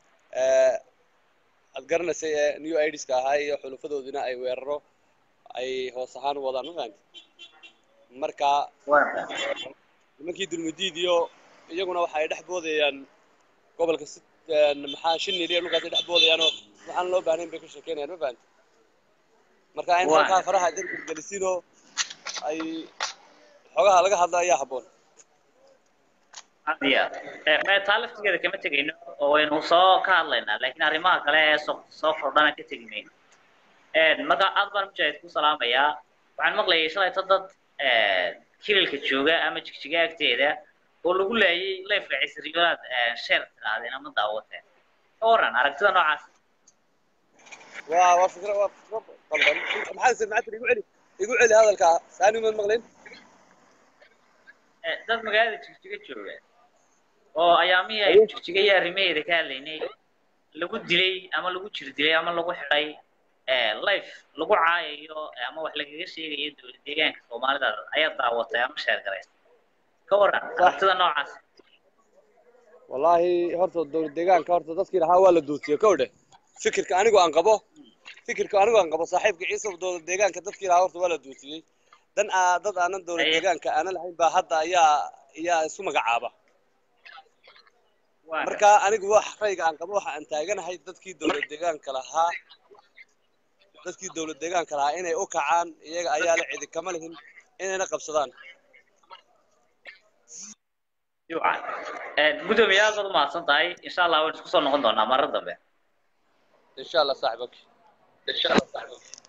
aad garanaysay ee new idska ahaa iyo xulufadoodina ay weeraro ay hoos ahaan u wadaan ma fahamti marka nimankii dulmidiid iyo iyaguna waxa ay dhex boodayaan gobolka si maxaa shinil iyo dhulkaas ay dhex boodayaanoo waxaan loo baahnayn bay ka sheekeynayaan ma fahamti marka in Waa. halkaa faraha dargir gelisinoo ay xogaha laga hadla ayaa habboon had iyo aad Eh, eh, taa laftigeeda kama tegayno oo waynu soo ka hadlaynaa laakiin arrimaha kale ee soo soo kordhana ka tegi mayno Eh, marka aad baan mujaahid ku salaamayaa waxaan maqlayay shalayto dad eh, kililka jooga ama jigjiga agteeda oo lagu laayay leefka cisriyoolaad sheer tirahdeen ama daawateen ka waran aragtida noocaas waa waa fikra waa fikra qaldan maxaa samacad igu celi igu celi hadalka saani ma maqlin Eh, dad magaalada jigjiga jooga oo ayaamihii ay jigjiga iyo arrimaheeda ka hadlaynay lagu dilay ama lagu jir dilay ama lagu xidhay eh, life lagu caayayo eh, ama wax lagaga sheegayo dowlad deegaanka soomaalida ayaa daawatay ama sheer garaysa ka waran aragtida noocaas wallaahi horta dowlad deegaanka horta dadkii lahaa waa la duutiyey kow dheh fikirka anigu aan qabo fikirka anigu aan qabo saaxiibka ciise dowlad deegaanka dadkii lahaa horta waa la duutiyey dan aa dad aanan dowlad Aye. deegaanka aanan lahayn baa hadda ayaa ayaa isu magacaaba Waa marka anigu wax rayga aan qabo waxa aan taaganahay dadkii dowlad deegaanka lahaa dadkii dowlad deegaanka lahaa inay u kacaan iyaga ayaa la cidi kama lihin inayna qabsadaan fiican. Eh, gudoomiye aad baad umahadsan tahay insha allah waan isku soo noqon doonaa marar dambe insha allah saaxib okay insha allah saaxib okay